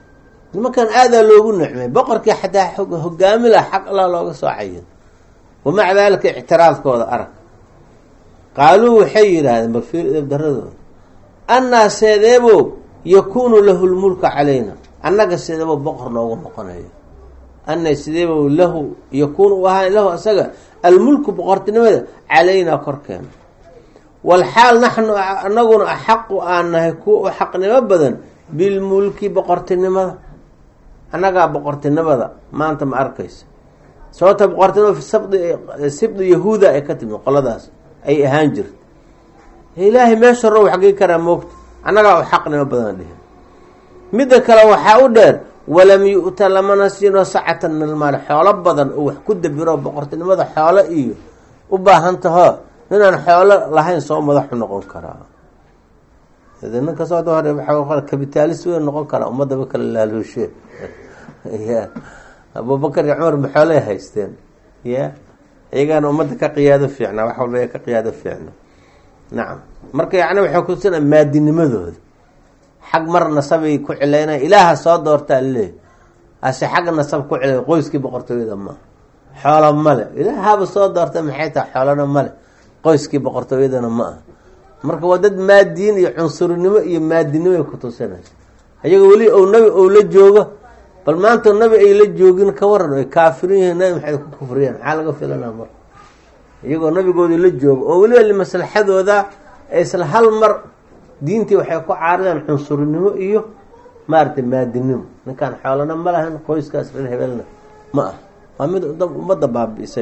nimankan aadaa loogu nicmay boqorkii xataa hogaami laha xaq allah looga soo cayin wamaca daalika ictiraadkooda arag qaaluu waxay yidhaahdeen bal fiir idabdaradooda annaa seedeebo yakuunu lahu lmulka calayna annaga seedeebo boqor noogu noqonayo anna sideebo lahu yakuunu u ahaan lahu asaga almulku boqortinimada calaynaa korkeena walxaal naxnu anaguna axaqu aan nahay kuwa u xaqnimo badan bilmulki boqortinimada annagaa boqortinimada maanta ma arkaysa sababta boqortinimada fi sabdi sibdi yahuuda ay ka timi qoladaas ay ahaan jirta ilaahay meesha row xagii karaa moogta annagaa u xaqnimo badan dhihi midda kale waxaa u dheer walam yu-ta lamana siino sacatan min almaali xoolo badan oo wax ku dabiro boqortinimada xoolo iyo u baahan taho ninaan xoolo lahayn soo madaxu noqon karaa ninka sooda hore waa kabitaalis weyn noqon karaa ummadaba kala laaluushe ya abubakar iyo cumar ma xoolay haysteen ya iyagaana ummadda ka qiyaado fiicnaa wax walba ka qiyaado fiicna nacam marka yacni waxay kutusina maadinimadooda xag mar nasabay ku cilaynaya ilaaha soo doortaa leey ase xag nasab ku cilay qoyskii boqortooyada ma xoolo male ilaahaba soo doorta maxay tahay xoolona male qoyskii boqortooyadana ma aha marka waa dad maadiin iyo cunsurinimo iyo maadinimo ay kutusinaysa ayaga weli ou nabi ou la joogo bal maanta nabi ay la joogin ka waran ay kaafirin yihiin nabi maxay ku kufriyeen maxaa laga filanaa mar iyagoo nabigoodii la joogo oo weliba limaslaxadooda isla hal mar diintii waxay ku caarideen cunsurinimo iyo maaragtay maadinimo ninkaan xoolana ma lahan qoyskaas reer hebelna ma ah waa mid ummadda baabi'isay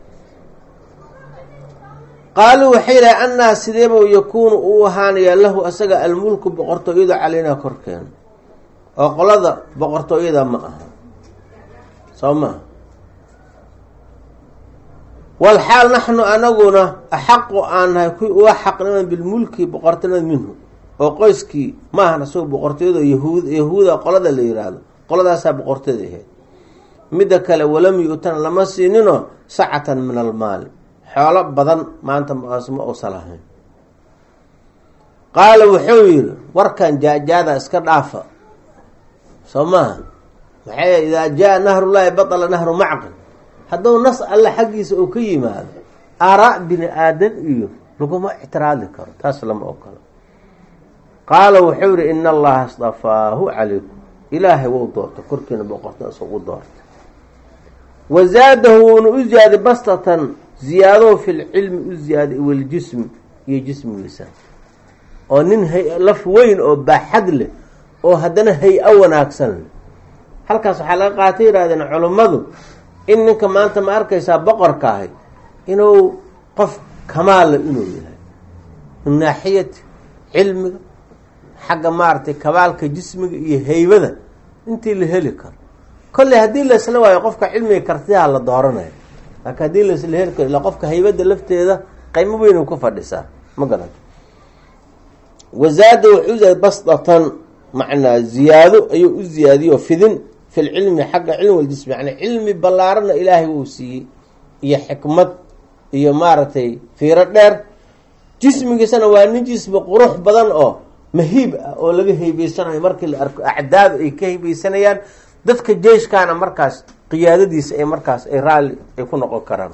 qaaluu waxay yidhaha annaa sideeba yakuunu uu ahaanayaa lahu asaga almulku boqortooyada calaynaa korkeena oo qolada boqortooyada ma aha soo maha walxaal naxnu anaguna axaqu aan nahay kuwii uga xaqniman bilmulki boqortinimada minhu oo qoyskii maahan asagoo boqortooyada yahuud yahuuda qolada la yiraahdo qoladaasaa boqortooyada ahayd midda kale walam yu-tan lama siinino sacatan min almaali xoolo badan maanta ma uusan lahayn qaala wuxuu yidhi warkan jaajaada iska dhaafa soo maaha maxay idaa jaa nahrullaahi batala nahru macqin hadduu nas alle xaggiisa uu ka yimaado aaraa bini aadan iyo laguma ictiraadi karo taas lama ogolo qaala wuxuu yihi ina allaha istafaahu calaykum ilaahay wou doortay korkiina boqorta isugu doortay wa zaadahu wuuna u ziyaaday bastatan ziyaadahu fi lcilmi u ziyaaday waljismi iyo jismigiisa oo nin laf weyn oo baaxad leh oo haddana hay-o wanaagsan leh halkaas waxaa laga qaatay yidhahdeen culummadu in ninka maanta ma arkaysaa boqorka ahay inuu qof kamaala inuu yahay min naaxiyati cilmiga xagga maaragtay kabaalka jismiga iyo heybada intii la heli karo kolley haddii laisla waayo qofka cilmiga kartidaha la dooranayo laakiin haddii laisla heli karo ilaa qofka haybada lafteeda qaymo weyn ku fadhisaa ma garan wazaada wuxuu uziyaday basdatan macnaa ziyaado ayuu u ziyaadiyoo fidin fi lcilmi xagga cilmi waljismi yani cilmi ballaarana ilaahay wuu siiyey iyo xikmad iyo maaragtay fiiro dheer jismigiisana waa nin jismi qurux badan oo mahiib ah oo laga heybeysanayo markii la arko acdaadu ay ka heybeysanayaan dadka jeyshkaana markaas qiyaadadiisa ay markaas ay raalli ay ku noqon karaan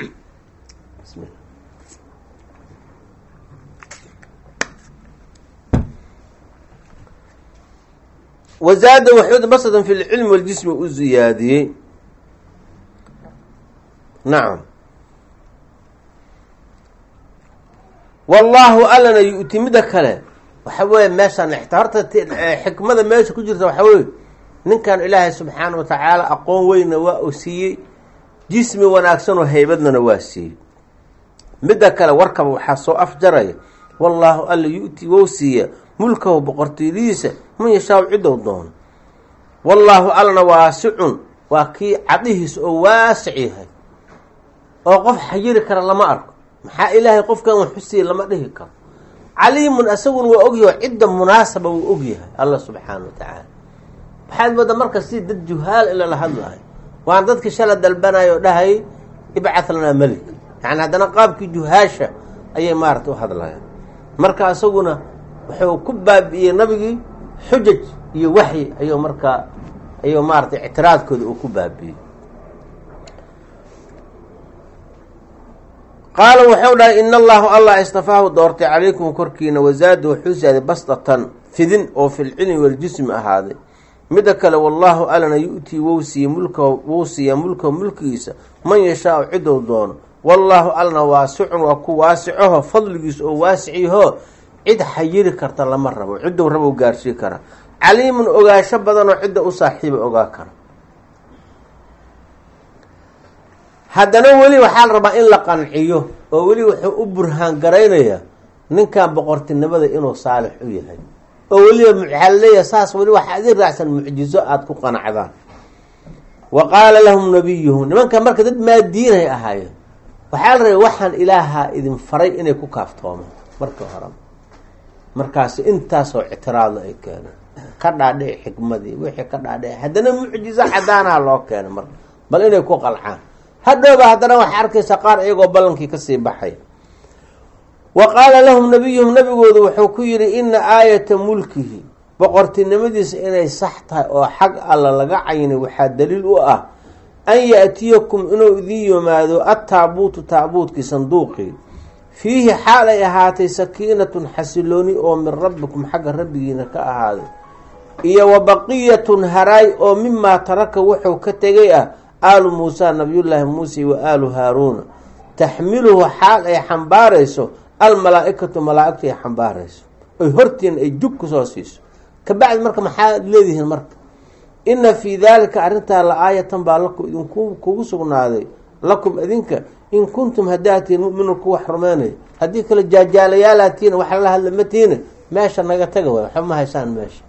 wazaada waxuud basatan fi lcilmi waljismi u ziyaadiyey nacam wallaahu allana yu-ti midda kale waxa weeye meeshaan ixta horta xikmada meesha ku jirta waxaa weye ninkan ilaahay subxaana wa tacaala aqoon weynna waa uu siiyey jismi wanaagsanoo heybadnana waa siiyey midda kale warkaba waxaa soo afjaraya wallaahu alla yu-ti wou siiya mulkahu boqortooyadiisa man yashaaw cidow doono wallaahu allana waasicun waa kii cadihiisa oo waasic yahay oo qof xayiri kara lama arko maxaa ilaahay qofkan waxusiiya lama dhihi karo caliimun asaguna waa ogyahay cidda munaasaba wuu ogyahay alla subxaana wa tacaala waxaad moodaa marka si dad juhaal ila la hadlahay waan dadkii shala dalbanaya oo dhahayay ibcatd lanaa melik yani haddana qaabkii juhaasha ayay maarata u hadlayaan marka isaguna wuxuu ku baabi'iyey nabigii xujaj iyo waxyi ayuu markaa ayuu maaratay ictiraadkooda uu ku baabiiyey qaala wuxuu dhahay in allahu allah istafaahu doortay calaykum korkiina wazaada wuxuu saaday bastatan fidin oo filcilmi waljismi ahaaday midda kale wallaahu alana yu-tii wou siiye mulka wou siiyaa mulkahu mulkigiisa man yashaau cidou doono wallaahu alna waasicun waa ku waasicaho fadligiisa oo waasiciyahoo cid xayiri karta lama rabo ciddou rabou gaarsii kara caliimun ogaasho badanoo cidda u saaxiiba ogaa kara haddana weli waxaa la rabaa in la qanciyo oo weli wuxuu u burhaan garaynayaa ninkan boqortinimada inuu saalix u yahay oo weliba waxaa laleeyahay saas weli waxaa idin raacsan mucjizo aada ku qanacdaan wa qaala lahum nabiyuhum nimankan marka dad maadiinay ahaayeen waxaa la rabay waxaan ilaahaa idin faray inay ku kaaftoomaan markii hore markaasi intaasoo ictiraadla ay keeneen ka dhaadhici xikmadii wixii ka dhaadhici haddana mucjizo cadaanaha loo keenay marka bal inay ku qalcaan hadhowba haddana waxaa arkaysa qaar iyagoo ballankii kasii baxay wa qaala lahum nabiyuhum nabigoodu wuxuu ku yidhi ina aayata mulkihi boqortinimadiisa inay sax tahay oo xag alla laga caynay waxaa daliil u ah an yaatiyakum inuu idin yimaado attaabuutu taabuutkii sanduuqii fiihi xaal ay ahaatay sakiinatun xasilooni oo min rabbikum xagga rabbigiina ka ahaaday iyo wa baqiyatun haraay oo mimaa taraka wuxuu ka tegay ah aalu muusa nabiyullaahi muuse wa aalu haaruuna taxmiluhu xaal ay xambaarayso almalaa-ikatu malaa-igtu ay xambaarayso oy hortiina ay jug kusoo siiso kabacdi marka maxaad leedihiin marka ina fii daalika arrintaa la aayatan baa lakum idinku kugu sugnaaday lakum idinka in kuntum hadaatiin mu'minu kuwa rumeynaya haddii kale jaajaalayaalaatiina wax lala hadla matiina meesha naga taga waay waxba ma haysaan meesha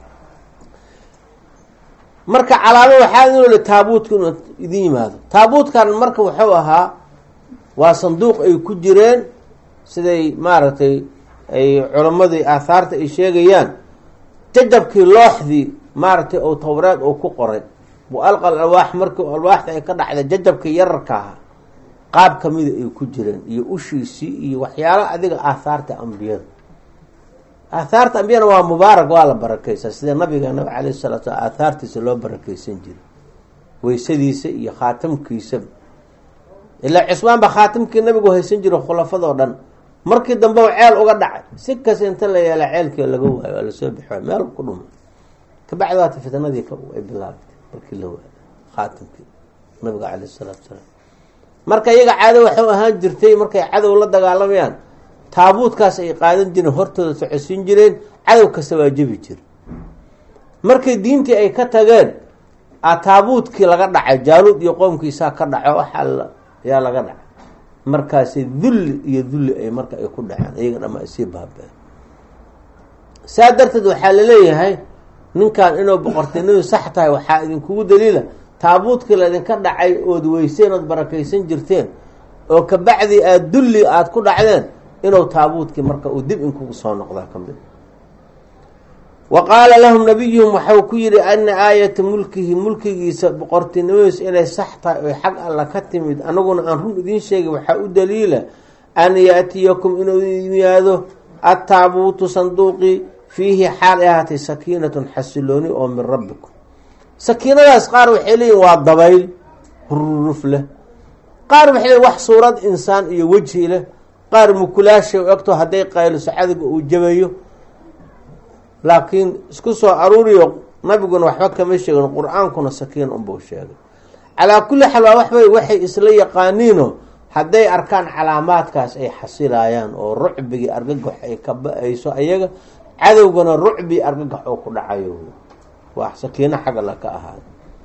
marka calaamo waxaa inole taabuutka inuu idin yimaado taabuutkan marka wuxuu ahaa waa sanduuq ay ku jireen siday maaragtay ay culammadii aahaarta ay sheegayaan jajabkii looxdii maaragtay oo towreed uu ku qoray bu alqal alwaax markii alwaaxda ay ka dhacday jajabkii yararka ahaa qaab kamida ay ku jireen iyo ushiisii iyo waxyaala adiga aahaarta ambiyada aahaarta ambiyana waa mubaarak waa la barakeysaa sida nabigeena calayh salatu slam aahaartiisa loo barakeysan jiray weysadiisa iyo khaatamkiisa ilaa cismaan ba khaatamkii nabigu haysan jiro khulafadoo dhan markii dambe ceel uga dhacay si kas inta la yeela ceelkii laga waayo waa lasoo bixi waay meel ku dhuma kabacdi waata fitnadii ay bilaabtay markii la waayo khaatamkii nabiga caleyh salaatu salaam marka iyaga caado waxuu ahaan jirtay markay cadow la dagaalamayaan taabuudkaas ay qaadan jireen hortooda socodsiin jireen cadow kasta waa jebi jira markay diintii ay ka tageen a taabuudkii laga dhacay jaaluud iyo qoomkiisaa ka dhaco waxaa yaa laga dhacay markaasi dulli iyo dulli ay marka ay ku dhaceen iyaga dhama ay sii baabeen saa darteed waxaa laleeyahay ninkan inuu boqortinimadu sax tahay waxaa idinkugu daliila taabuudkii laydinka dhacay ood weyseen ood barakaysan jirteen oo kabacdi aada dulli aada ku dhacdeen inuu taabuudkii marka uu dib inkugu soo noqdaa ka mid wa qaala lahum nabiyuhum waxau ku yihi ana aayata mulkihi mulkigiisa boqortinimadiisa inay sax tahay oy xag alla ka timid anaguna aan run idiin sheegay waxaa u daliila an yaatiyakum inuu yimaado attaabuutu sanduuqii fiihi xaal ay ahaatay sakiinatun xasilooni oo min rabbikum sakiinadaas qaar waxay leeyihin waa dabayl hururuf leh qaar waxay leeyiin wax suurad insaan iyo wejhi leh qaar mukulaasha u egto hadday qayliso cadowga uu jabayo laakiin isku soo aruuriyo nabiguna waxba kama sheegin qur-aankuna sakiin unbuu sheegay calaa kulli xaal waa waxbay waxay isla yaqaaniino hadday arkaan calaamaadkaas ay xasilayaan oo rucbigii argagax ay ka ba-ayso ayaga cadowgana rucbii argagax oo ku dhacayo waa sakiino xagga la ka ahaada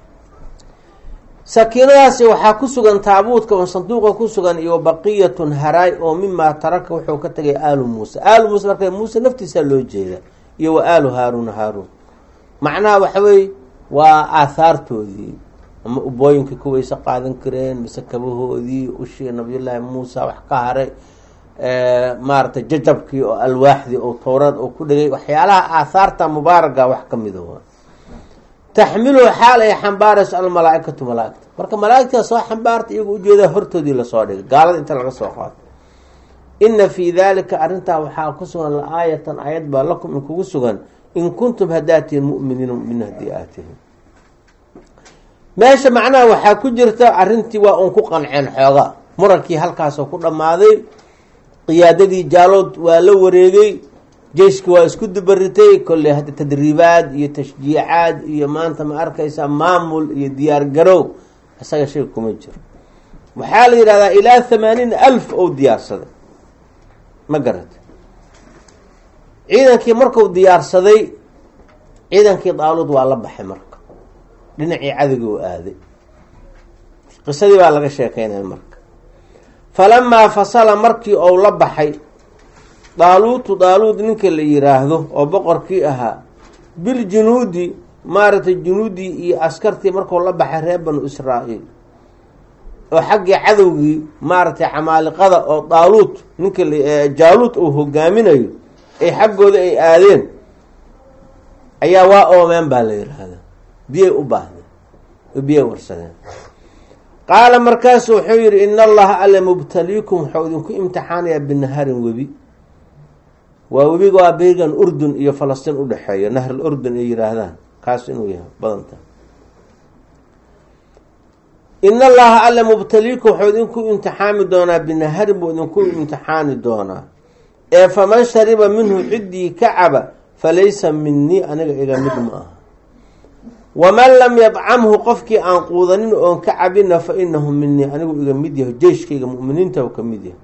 sakiinadaasi waxaa ku sugan taabuudka oo sanduuqa ku sugan iyo baqiyatun haraay oo mimaa taraka wuxuu ka tegay aalu muuse aalu muuse marka muuse naftiisaa loo jeeda iyo wa aalu haaruuna haaruun macnaha waxa weye waa aahaartoodii ama ubooyinkii kuwayse qaadan kareen mise kabahoodii ushii nabiyullaahi muusa wax ka haray maaragtay jajabkii oo alwaaxdii oo towrad oo ku dhegay waxyaalaha aahaarta mubaaraga wax ka mida waa taxmiluhu xaal ay xambaarayso almalaa-ikatu malaaigta marka malaaigtaa soo xambaarta iyagu ujeedaa hortoodii lasoo dhigay gaalada inta laga soo qaato ina fii daalika arrintaa waxaa ku sugan la-aayatan aayad baa lakum in kugu sugan in kuntum hadaatiin muminiina mumin haddii aad tihin meesha macnaha waxaa ku jirta arrintii waa uun ku qanceen xooga murankii halkaasoo ku dhammaaday qiyaadadii jaalood waa la wareegay jeyshki waa isku dubaritay kolley hadda tadriibaad iyo tashjiicaad iyo maanta ma arkaysa maamul iyo diyaar garow isaga shay kuma jiro waxaa la yidhahdaa ilaa thamaaniin alf ou diyaarsaday ma garata ciidankii marku diyaarsaday ciidankii daaluud waa la baxay marka dhinacii cadowgi u aaday qisadii baa laga sheekeynaya marka falamaa fasala markii ou la baxay daaluutu daaluud ninka la yiraahdo oo boqorkii ahaa biljunuudi maaragtay junuudii iyo askartii markuu la baxay reer banu israa'iil oo xaggii cadowgii maaragtay camaaliqada oo daaluut ninka jaaluut uu hogaaminayo ay xaggooda ay aadeen ayaa waa oomeen baa la yiraahdaa biyay u baahdeen oo biyay warsadeen qaala markaasu wuxuu yidhi ina allaha alle mubtaliikum wuxuu idinku imtixaanayaa binaharin webi waa webiga waa beygan urdun iyo falastiin udhexeeya nahr urdun ay yihaahdaan kaas inuu yahay badanta ina allaha alle mubtaliikum wuxuu idinku imtixaami doonaa binaharin buu idinku imtixaani doonaa ee faman shariba minhu ciddii ka caba falaysa minii aniga iga mid ma aha waman lam yadcamhu qofkii aan quudanin oon ka cabina fa inahu minii anigu iga mid yahay jeyshkayga muminiinta ka mid yahay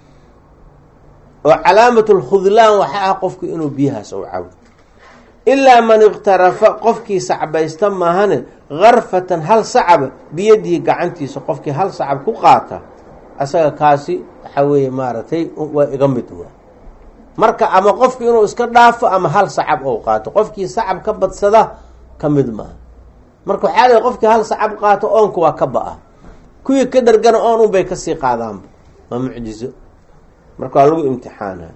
oo calaamat lkhudlaan waxa ah qofku inuu biyahaas u cabo ilaa man ikhtarafa qofkii sacbaysta maahane karfatan hal sacaba biyadihi gacantiisa qofkii hal sacab ku qaata asaga kaasi waxaa weeye maaragtay waa iga mid wa marka ama qofku inuu iska dhaafo ama hal sacab ou qaato qofkii sacab ka badsada ka mid maaha marka waxaa leey qofkii hal sacab qaato oonku waa ka ba-a kuwii ka dhargana oon unbay kasii qaadaanba waa mucjizo marka waa lagu imtixaana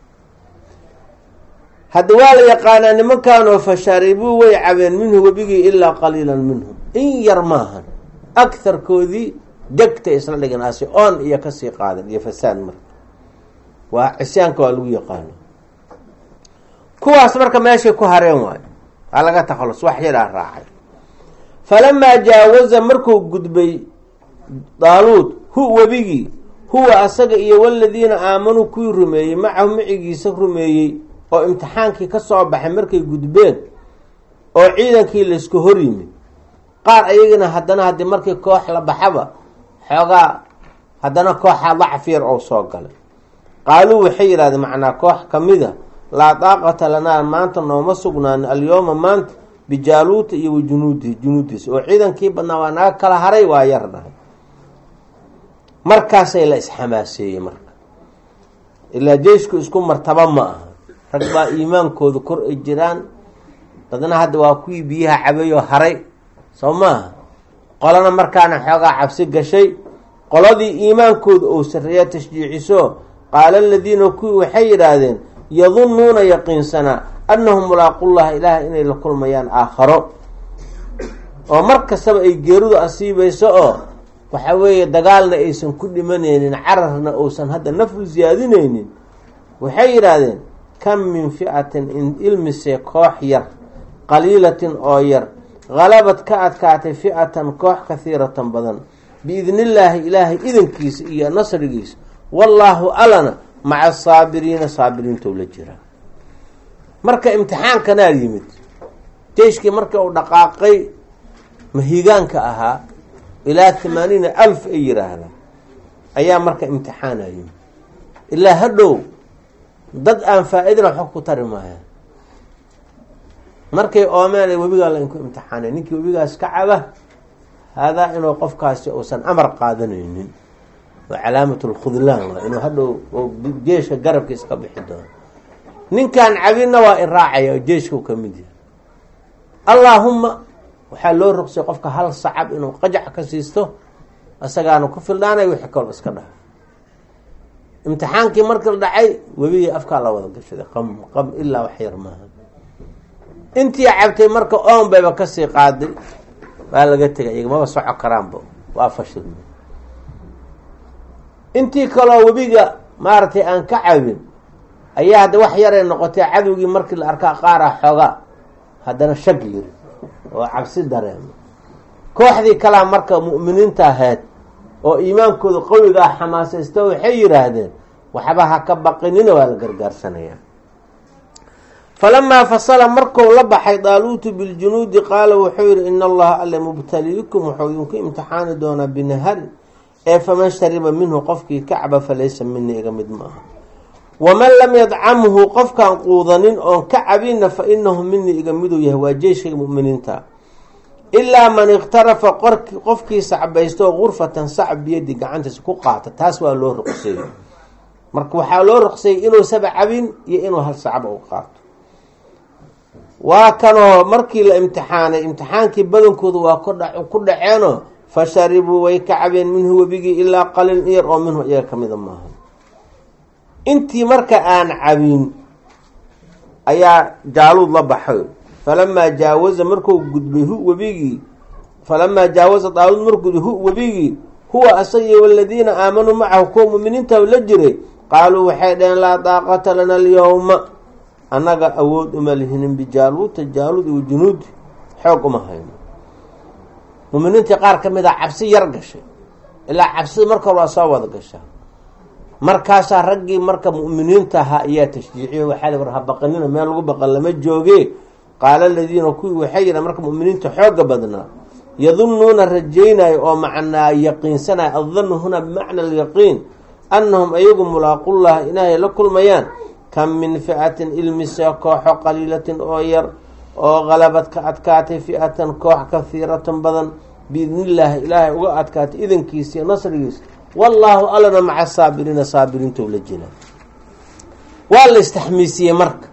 hadda waa la yaqaanaa nimankanoo fasharibuu way cabeen minhu webigii ilaa qaliilan minhum in yar maahan agharkoodii degtay isla dhigan asi oon iyo kasii qaadan iyo fasaad marka waa cisyaanka waa lagu yaqaano kuwaas marka meeshay ku hareen waayo waa laga takhalus wax yaraa raacay falamaa jaawaza markuu gudbay daaluud hu webigii huwa asaga iyo waladiina aamanuu kuwii rumeeyey macahu macigiisa rumeeyey oo imtixaankii ka soo baxay markay gudbeen oo ciidankii laysku hor yimid qaar ayagina haddana haddii markii koox la baxaba xoogaa haddana kooxaa dacf yar oo soo galay qaaluu waxay yidhahdeen macnaa koox kamida laa daaqata lanaa maanta nooma sugnaan alyooma maanta bijaaluuta iyo wa junuudihi junuudiisa oo ciidankii badnaa waa naga kala haray waa yar dhahay markaasay la isxamaaseeyey marka ilaa jeysku isku martaba ma aha rag baa iimaankooda kor ay jiraan dadna hadda waa kuwii biyaha cabayoo haray soo maaha qolana markaana xoogaa cabsi gashay qoladii iimaankooda ou sarreeya tashjiiciso qaala aladiina kuwii waxay yidhaahdeen yadunnuuna yaqiinsanaa annahum mulaaqullaha ilaah inay la kulmayaan aakharo oo mar kastaba ay geeridu asiibayso oo waxa weeye dagaalna aysan ku dhimanaynin cararna uusan hadda nafru siyaadinaynin waxay yidhaahdeen kam min fi'atin in ilmise koox yar qaliilatin oo yar halabad ka adkaatay fi'atan koox kahiiratan badan biidnillaahi ilaahay idankiisa iyo nasrigiisa wallaahu alana maca asaabiriina saabiriintou la jiraa marka imtixaankanaa yimid jeyshkii marka uu dhaqaaqay mahigaanka ahaa ilaa thamaaniina alf ay yidhaahdaan ayaa marka imtixaana yimid ilaa hadhow dad aan faa-idana xog ku tari maayaan markay oomeen webigaa la inku imtixaanay ninkii webigaas ka caba haadaa inuu qofkaasi uusan amar qaadanaynin waa calaamat lkhudlaan waa inuu hadhow jeeshka garabkiis ka bixi doono ninkan cabinna waa iraacaya oo jeeshkau ka mid yahay allaahumma waxaa loo rogsay qofka hal sacab inuu qajac ka siisto isagaana ku fildaanay wixii kaloo iska dhaha imtixaankii markii la dhacay webigii afkaa la wada gashaday qam qam ilaa wax yar maaha intii cabtay marka oon bayba kasii qaaday waa laga tegay iyaga maba soco karaanba waa fashilma intii kaloo webiga maaragtay aan ka cabin ayaa hadda wax yaray noqotay cadowgii markii la arkaa qaara xooga haddana shag yiri oo cabsi dareema kooxdii kalaa marka mu'miniinta ahayd oo iimaankooda qawiga ah xamaasaysta waxay yidhaahdeen waxba ha ka baqinina waa la gargaarsanayaa falamaa fasala marku la baxay daaluutu biljunuudi qaala wuxuu yihi ina allaha alle mubtaliikum wuxuu idinku imtixaani doonaa binaharin ee faman shariba minhu qofkii kacba falaysa mini iga mid maaha waman lam yadcamhu qofkaan quudanin oon ka cabinna fa inahu minii iga miduu yahay waa jeyshka muminiinta ilaa man ikhtarafa qofkii sacbaysto gurfatan sacb biyadi gacantiisa ku qaata taas waa loo ruqseeyey marka waxaa loo ruqseeyey inuu saba cabin iyo inuu hal sacba u qaato waa kanoo markii la imtixaanay imtixaankii badankoodu waa ku dhaceenoo fa sharibuu way ka cabeen minhu webigii ilaa qalin iyar oo minhu iyaga kamida maaha intii marka aan cabin ayaa jaaluud la baxay falamaa jaawaza marku gudbay hu webigii falamaa jaawaza daaluud markuu gudbay hu webigii huwa asagii waladiina aamanuu macahu kuwa muminiinta la jiray qaaluu waxay dhaheen laa daaqata lana alyowma annaga awood uma lihinin bijaaluuta jaaluud iyo junuudi xoog uma hayno muminiintii qaar ka mid a cabsi yar gashay ilaa cabsida marka hore waa soo wada gashaa markaasaa raggii marka mu'miniinta ahaa ayaa tashjiiciyo waxaa li war ha baqanina meel lagu baqan lama jooge qaala aladiina kuwii waxay yidhahan marka mu'miniinta xooga badnaa yadunnuuna rajaynayo oo macnaa yaqiinsanaya addanu huna bimacna alyaqiin annahum ayagu mulaaqullaha inaahay la kulmayaan kam min fi'atin ilmise kooxo qaliilatin oo yar oo qalabad ka adkaatay fi'atan koox kahiiratan badan biidnillaahi ilaahay uga adkaatay idankiisa iyo nasrigiisa wallaahu allana maca saabiriina saabiriintou la jira waa la istaxmiisiyey marka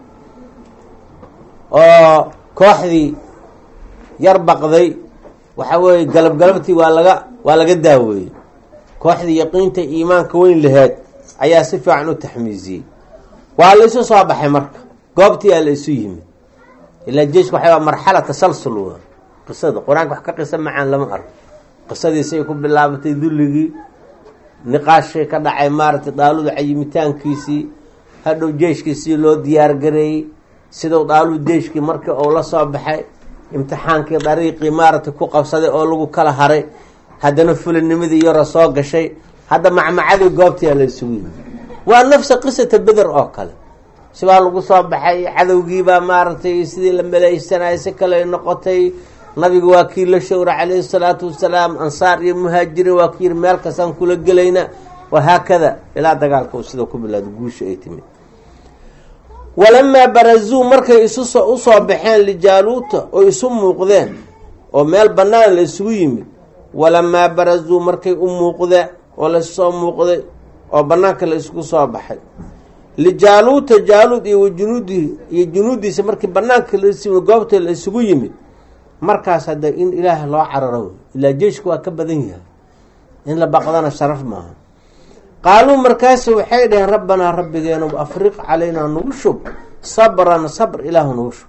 oo kooxdii yar baqday waxa weeye galab galabtii waa laga waa laga daaweeyey kooxdii yaqiinta iimaanka weyn laheed ayaa si fiican u taxmiisiyey waa la isu soo baxay marka goobtii aa la isu yimid ilaa jeeshka waxay marxala tasalsul waa qisada qur-aanka wax ka qisa macaan lama arko qisadiisay ku bilaabatay dulligii niqaashii ka dhacay maaragtay daaluda cayimitaankiisii hadhow jeeshkiisii loo diyaargareeyey sidau daalud jeeshkii markii uu la soo baxay imtixaankii dariiqii maaragtay ku qabsaday oo lagu kala haray haddana fulinimadii yaro soo gashay hadda macmacadii goobtiyaa la isugu yimi waa nafsa qisata beder oo kale sibaa lagu soo baxay cadowgiibaa maaragtay sidii la maleeysanayay si kale noqotay nabiga waa kii la showra calayhi salaatu wasalaam ansaar iyo muhaajiriin waa kii yiri meel kastaan kula gelayna wahaakada ilaa dagaalka uu sida ku bilaado guusha ay timid walamaa barazuu markay isusoo usoo baxeen lijaaluuta oo isu muuqdeen oo meel bannaan la isugu yimid walamaa barazuu markay u muuqdeen oo lasoo muuqday oo banaanka la isugu soo baxay lijaaluuta jaaluud iyo wajunuudihi iyo junuudiisa markii banaanka la goobta la isugu yimid markaas hadda in ilaah loo cararo ilaa jeeshka waa ka badan yahay in la baqdana sharaf maaha qaaluu markaas waxay dhaheen rabbanaa rabbigeenu afriq calaynaa nagu shub sabran sabr ilaahu nagu shub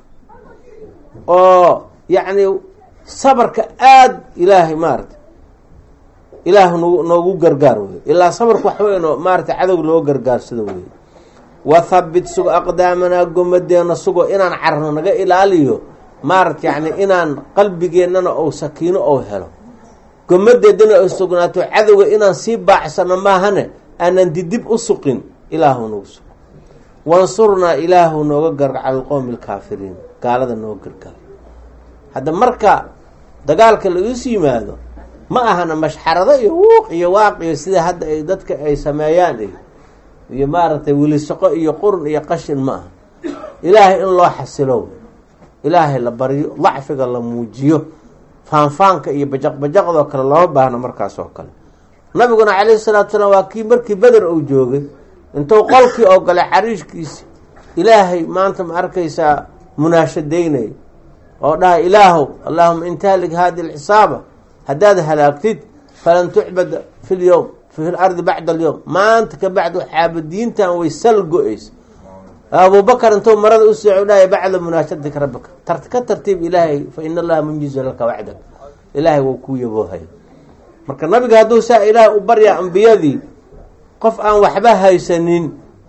oo yacni sabarka aada ilaahay maarata ilaahu nagu noogu gargaar wey ilaa sabarka wax weyn oo maarata cadow loo gargaarsado wey wathabit sugo aqdaamanaa gomadeena sugo inaan carno naga ilaaliyo maarata yacni inaan qalbigeennana ou sakiino ou helo gomadeedana ay sugnaato cadowga inaan sii baacsano maahane aanan didib u suqin ilaahu nagu suq wansurnaa ilaahu nooga gargar cala alqowmi alkaafiriin gaalada nooga gargaar hadda marka dagaalka laisu yimaado ma ahana mashxarado iyo wuuq iyo waaq iyo sida hadda ay dadka ay sameeyaan iyo iyo maaragtay wilisaqo iyo qurun iyo qashin ma aha ilaahay in loo xasilo ilaahay la baryo dacfiga la muujiyo faanfaanka iyo bajaq-bajaqdoo kale looma baahno markaas oo kale nabiguna calayhi salaatu salaam waa kii markii beder uu joogay intuu qolkii oo galay xariishkiisi ilaahay maanta ma arkaysaa munaashadaynay oo dhaha ilaahow allaahuma intahlig hadi lxisaaba haddaad halaagtid falan tucbad fi lyowm fi lardi bacda alyowm maanta ka bacdi xaabadiintan way sal go-eysa abubakar intuu marada u sooco dhahay bacda munaashadika rabbika tart ka tartiib ilaahay fa ina allaha munjizu laka wacdak ilaahay wou kuu yaboohay marka nabiga hadduu saa ilaahay u baryaa ambiyadii qof aan waxba haysanin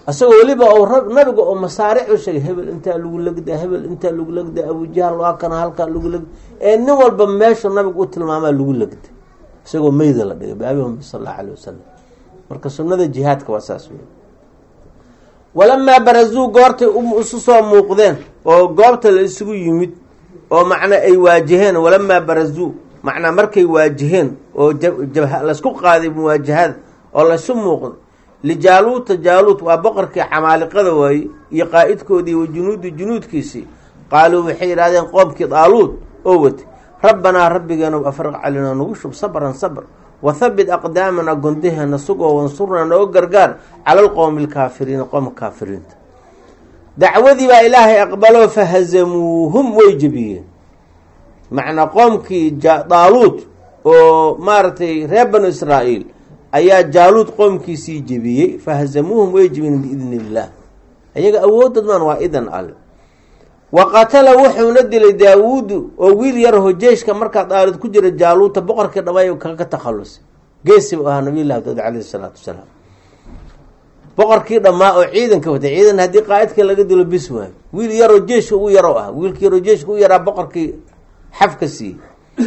isagoo weliba ou nabiga oo masaaric u sheegay hebel intaa lagu legdaa hebel intaa lagu legdaa abujahal waa kana halkaa lagu legda ee nin walba meeshu nabiga u tilmaamaa lagu legda isagoo meyda la dhigay baabihum sal allahu alay wasalam marka sunnada jihaadka waa saas wey walamaa barazuu goortay isu soo muuqdeen oo goobta la isugu yimid oo macnaa ay waajaheen walamaa barazuu macnaa markay waajaheen oo laysku qaaday muwaajahada oo laysu muuqday lijaaluuta jaaluut waa boqorkii camaaliqada waaye iyo qaa-idkoodii wa junuudi junuudkiisii qaaluu waxay yidhahdeen qoomkii daaluud oo watay rabbanaa rabbigeena afriq calinaa nagu shub sabran sabr wathabit aqdaamana gondaheena sugoo wansurnaa nooga gargaar cala alqowmi alkaafiriina qoomka kaafiriinta dacwadii baa ilaahay aqbaloo fahazamuuhum way jebiyeen macnaa qoomkii daaluud oo maaragtay reer banu israa'iil ayaa jaaluud qoomkiisii jebiyey fahazamuuhum way jebiyeen biidni illaah iyaga awoodadman waa idan alle wa qatala wuxuuna dilay daawuudu oo wiil yaraho jeyshka markaa daalid ku jira jaaluuta boqorkii dhamay kaga takhalusay geesi bu ahaa nabiyllahi daud caleyhi salaatu wasalaam boqorkii dhammaa oo ciidanka watay ciidan haddii qaa-idka laga dilo bis waayo wiil yaroo jeyshka ugu yaro ah wiilkii yaroo jeyshka u yaraa boqorkii xafka siiyey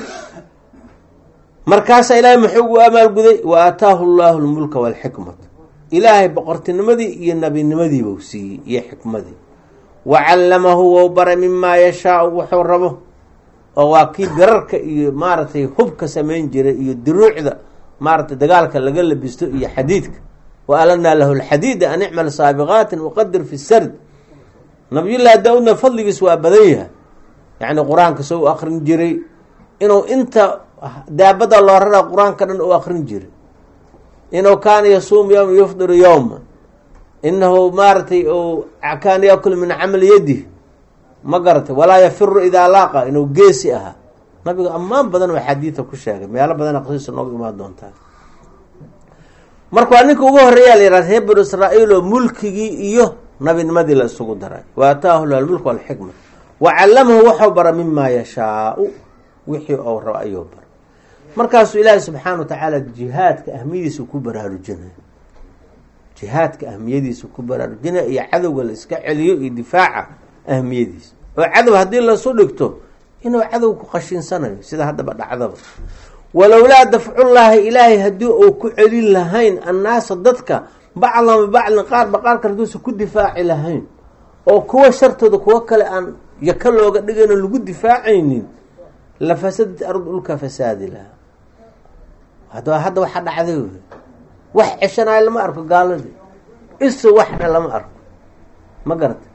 markaasaa ilaahay muxuu ugu amaalguday wa aataahu llaahu lmulka waalxikmata ilaahay boqortinimadii iyo nabinimadiibuu siiyey iyo xikmadii wa callamahu wou baray mimaa yashaau wuxuu rabo oo waa kii birarka iyo maaragtay hubka samayn jiray iyo duruucda maaragtay dagaalka laga labisto iyo xadiidka wa alanaa lahu lxadiida an icmal saabiqaatin waqadir fi sard nabiyullaahi daa-uudna fadligiis waa badan yahay yacni qur-aanka soo u akrin jiray inuu inta daabada loo raraa qur-aanka dhan u akrin jiray inuu kaana yasuumu yowma yufdiru yowma inahu maaragtay u kaana yakul min camali yadih ma garatay walaa yafiru idaa laaqa inuu geesi ahaa nabiga ammaan badan oo xadiida ku sheegay meelo badana qasiisa nooga imaan doontaa marka waa ninka ugu horeeyaa la yihahda reer banu israa'iil oo mulkigii iyo nabinimadii la isugu daray wa ataahu lah almulk walxikma wa callamahu waxau bara mimaa yashaau wixii ou rabo ayuu bara markaasuu ilaahi subxaana wa tacaala jihaadka ahmiyadiisa ku baraarujinaya jihaadka ahmiyadiisa ku baraarujinaya iyo cadowga la iska celiyo iyo difaaca ahmiyadiisa oo cadow haddii lasu dhigto inuu cadow ku qashinsanayo sida haddaba dhacdaba walowlaa dafcullaahi ilaahay haddii uu ku celin lahayn annaasa dadka bacdan bibacdin qaarba qaarka haduusa ku difaaci lahayn oo kuwa shartooda kuwo kale aan yaka looga dhigayno lagu difaacaynin la fasadat ardu dhulka fasaadi lahaa hadaba hadda waxaa dhacday wy wax ceshanayo lama arko gaaladii isu waxna lama arko ma garata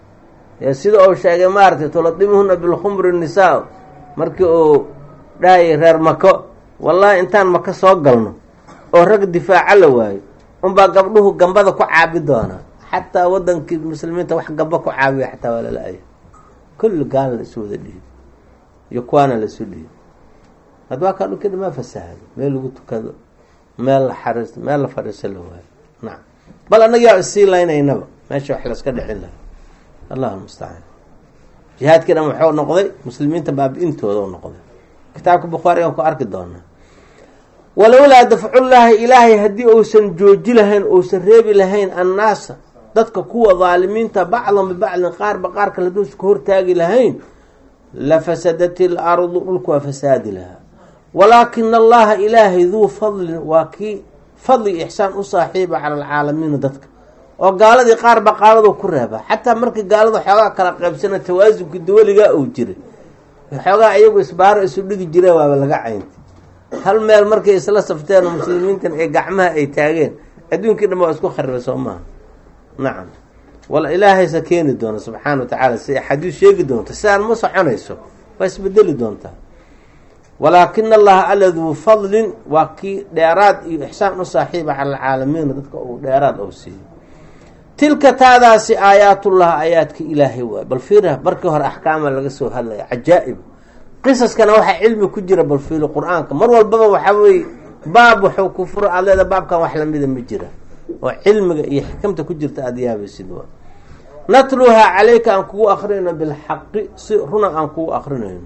sida uu sheegay maaragtay tuladimuhuna bilkhumri nisaa markii uu dhahayay reer mako wallahi intaan maka soo galno oo rag difaaca la waayo unbaa gabdhuhu gambada ku caabi doonaa xataa wadankii muslimiinta wax gamba ku caabiya xataa waa lala-aya kulli gaala la isu wada dhihi iyo kuwaana la isu dhihi hadda waa kaa dhulkii dhamaa fasahado meel lagu tukado meel la xariisto meel la fadhiiso la waayo nacam bal annaga yaa isii laynaynaba meesha wax laska dhicin laha allahu mustacaan jihaadkii dhan wuxuu noqday muslimiinta baabi-intooda u noqday kitaabka bukhaari aan ku arki doonaa walowlaa dafcullaahi ilaahay haddii uusan jooji lahayn uusan reebi lahayn annaasa dadka kuwa daalimiinta bacdan bibacdin qaarba qaarka haduusa ka hortaagi lahayn la fasadat il ardu dhulku waa fasaadi lahaa walaakina allaha ilaahay duu fadlin waa kii fadli ixsaan u saaxiiba cala alcaalamiina dadka oo gaaladii qaarba qaaladu ku reeba xataa markii gaalada xoogaa kala qaybsana tawaasunkii dawaligaa uu jiray xoogaa iyagu isbaaro isu dhigi jireen waaba laga cayntay hal meel markay isla safteen oo muslimiintan ee gacmaha ay taageen adduunkii dhan waa isku kharibay soo maaha nacam wal ilaahaysa keeni doona subxaana wa tacaala si axaadiis sheegi doonto sidaan ma soconayso waa isbedeli doontaa walaakina allaha alla duu fadlin waa kii dheeraad iyo ixsaan u saaxiiba cala alcaalamiina dadka uu dheeraad ou siiyo tilka taadaasi aayaatullah aayaadka ilaahay waay bal fiira markii hore axkaama laga soo hadlaya cajaa'ib qisaskana waxaa cilmi ku jira bal fiilo qur-aanka mar walbaba waxaa weye baab wuxuu ku furo aad leeda baabkan wax lamida ma jira oo cilmiga iyo xikamta ku jirta aada yaabaysid waa natluhaa calayka aan kugu akrinayno bilxaqi si runa aan kugu akrinayno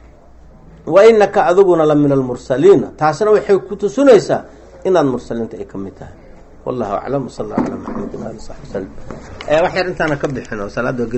wa inaka adiguna la min almursaliina taasna waxay ku tusinaysaa inaad mursaliinta ay ka mid tahay wallahu aclam sal alla ala maxamedin ali saxbi wslm wax yar intaana ka bixin oo salaada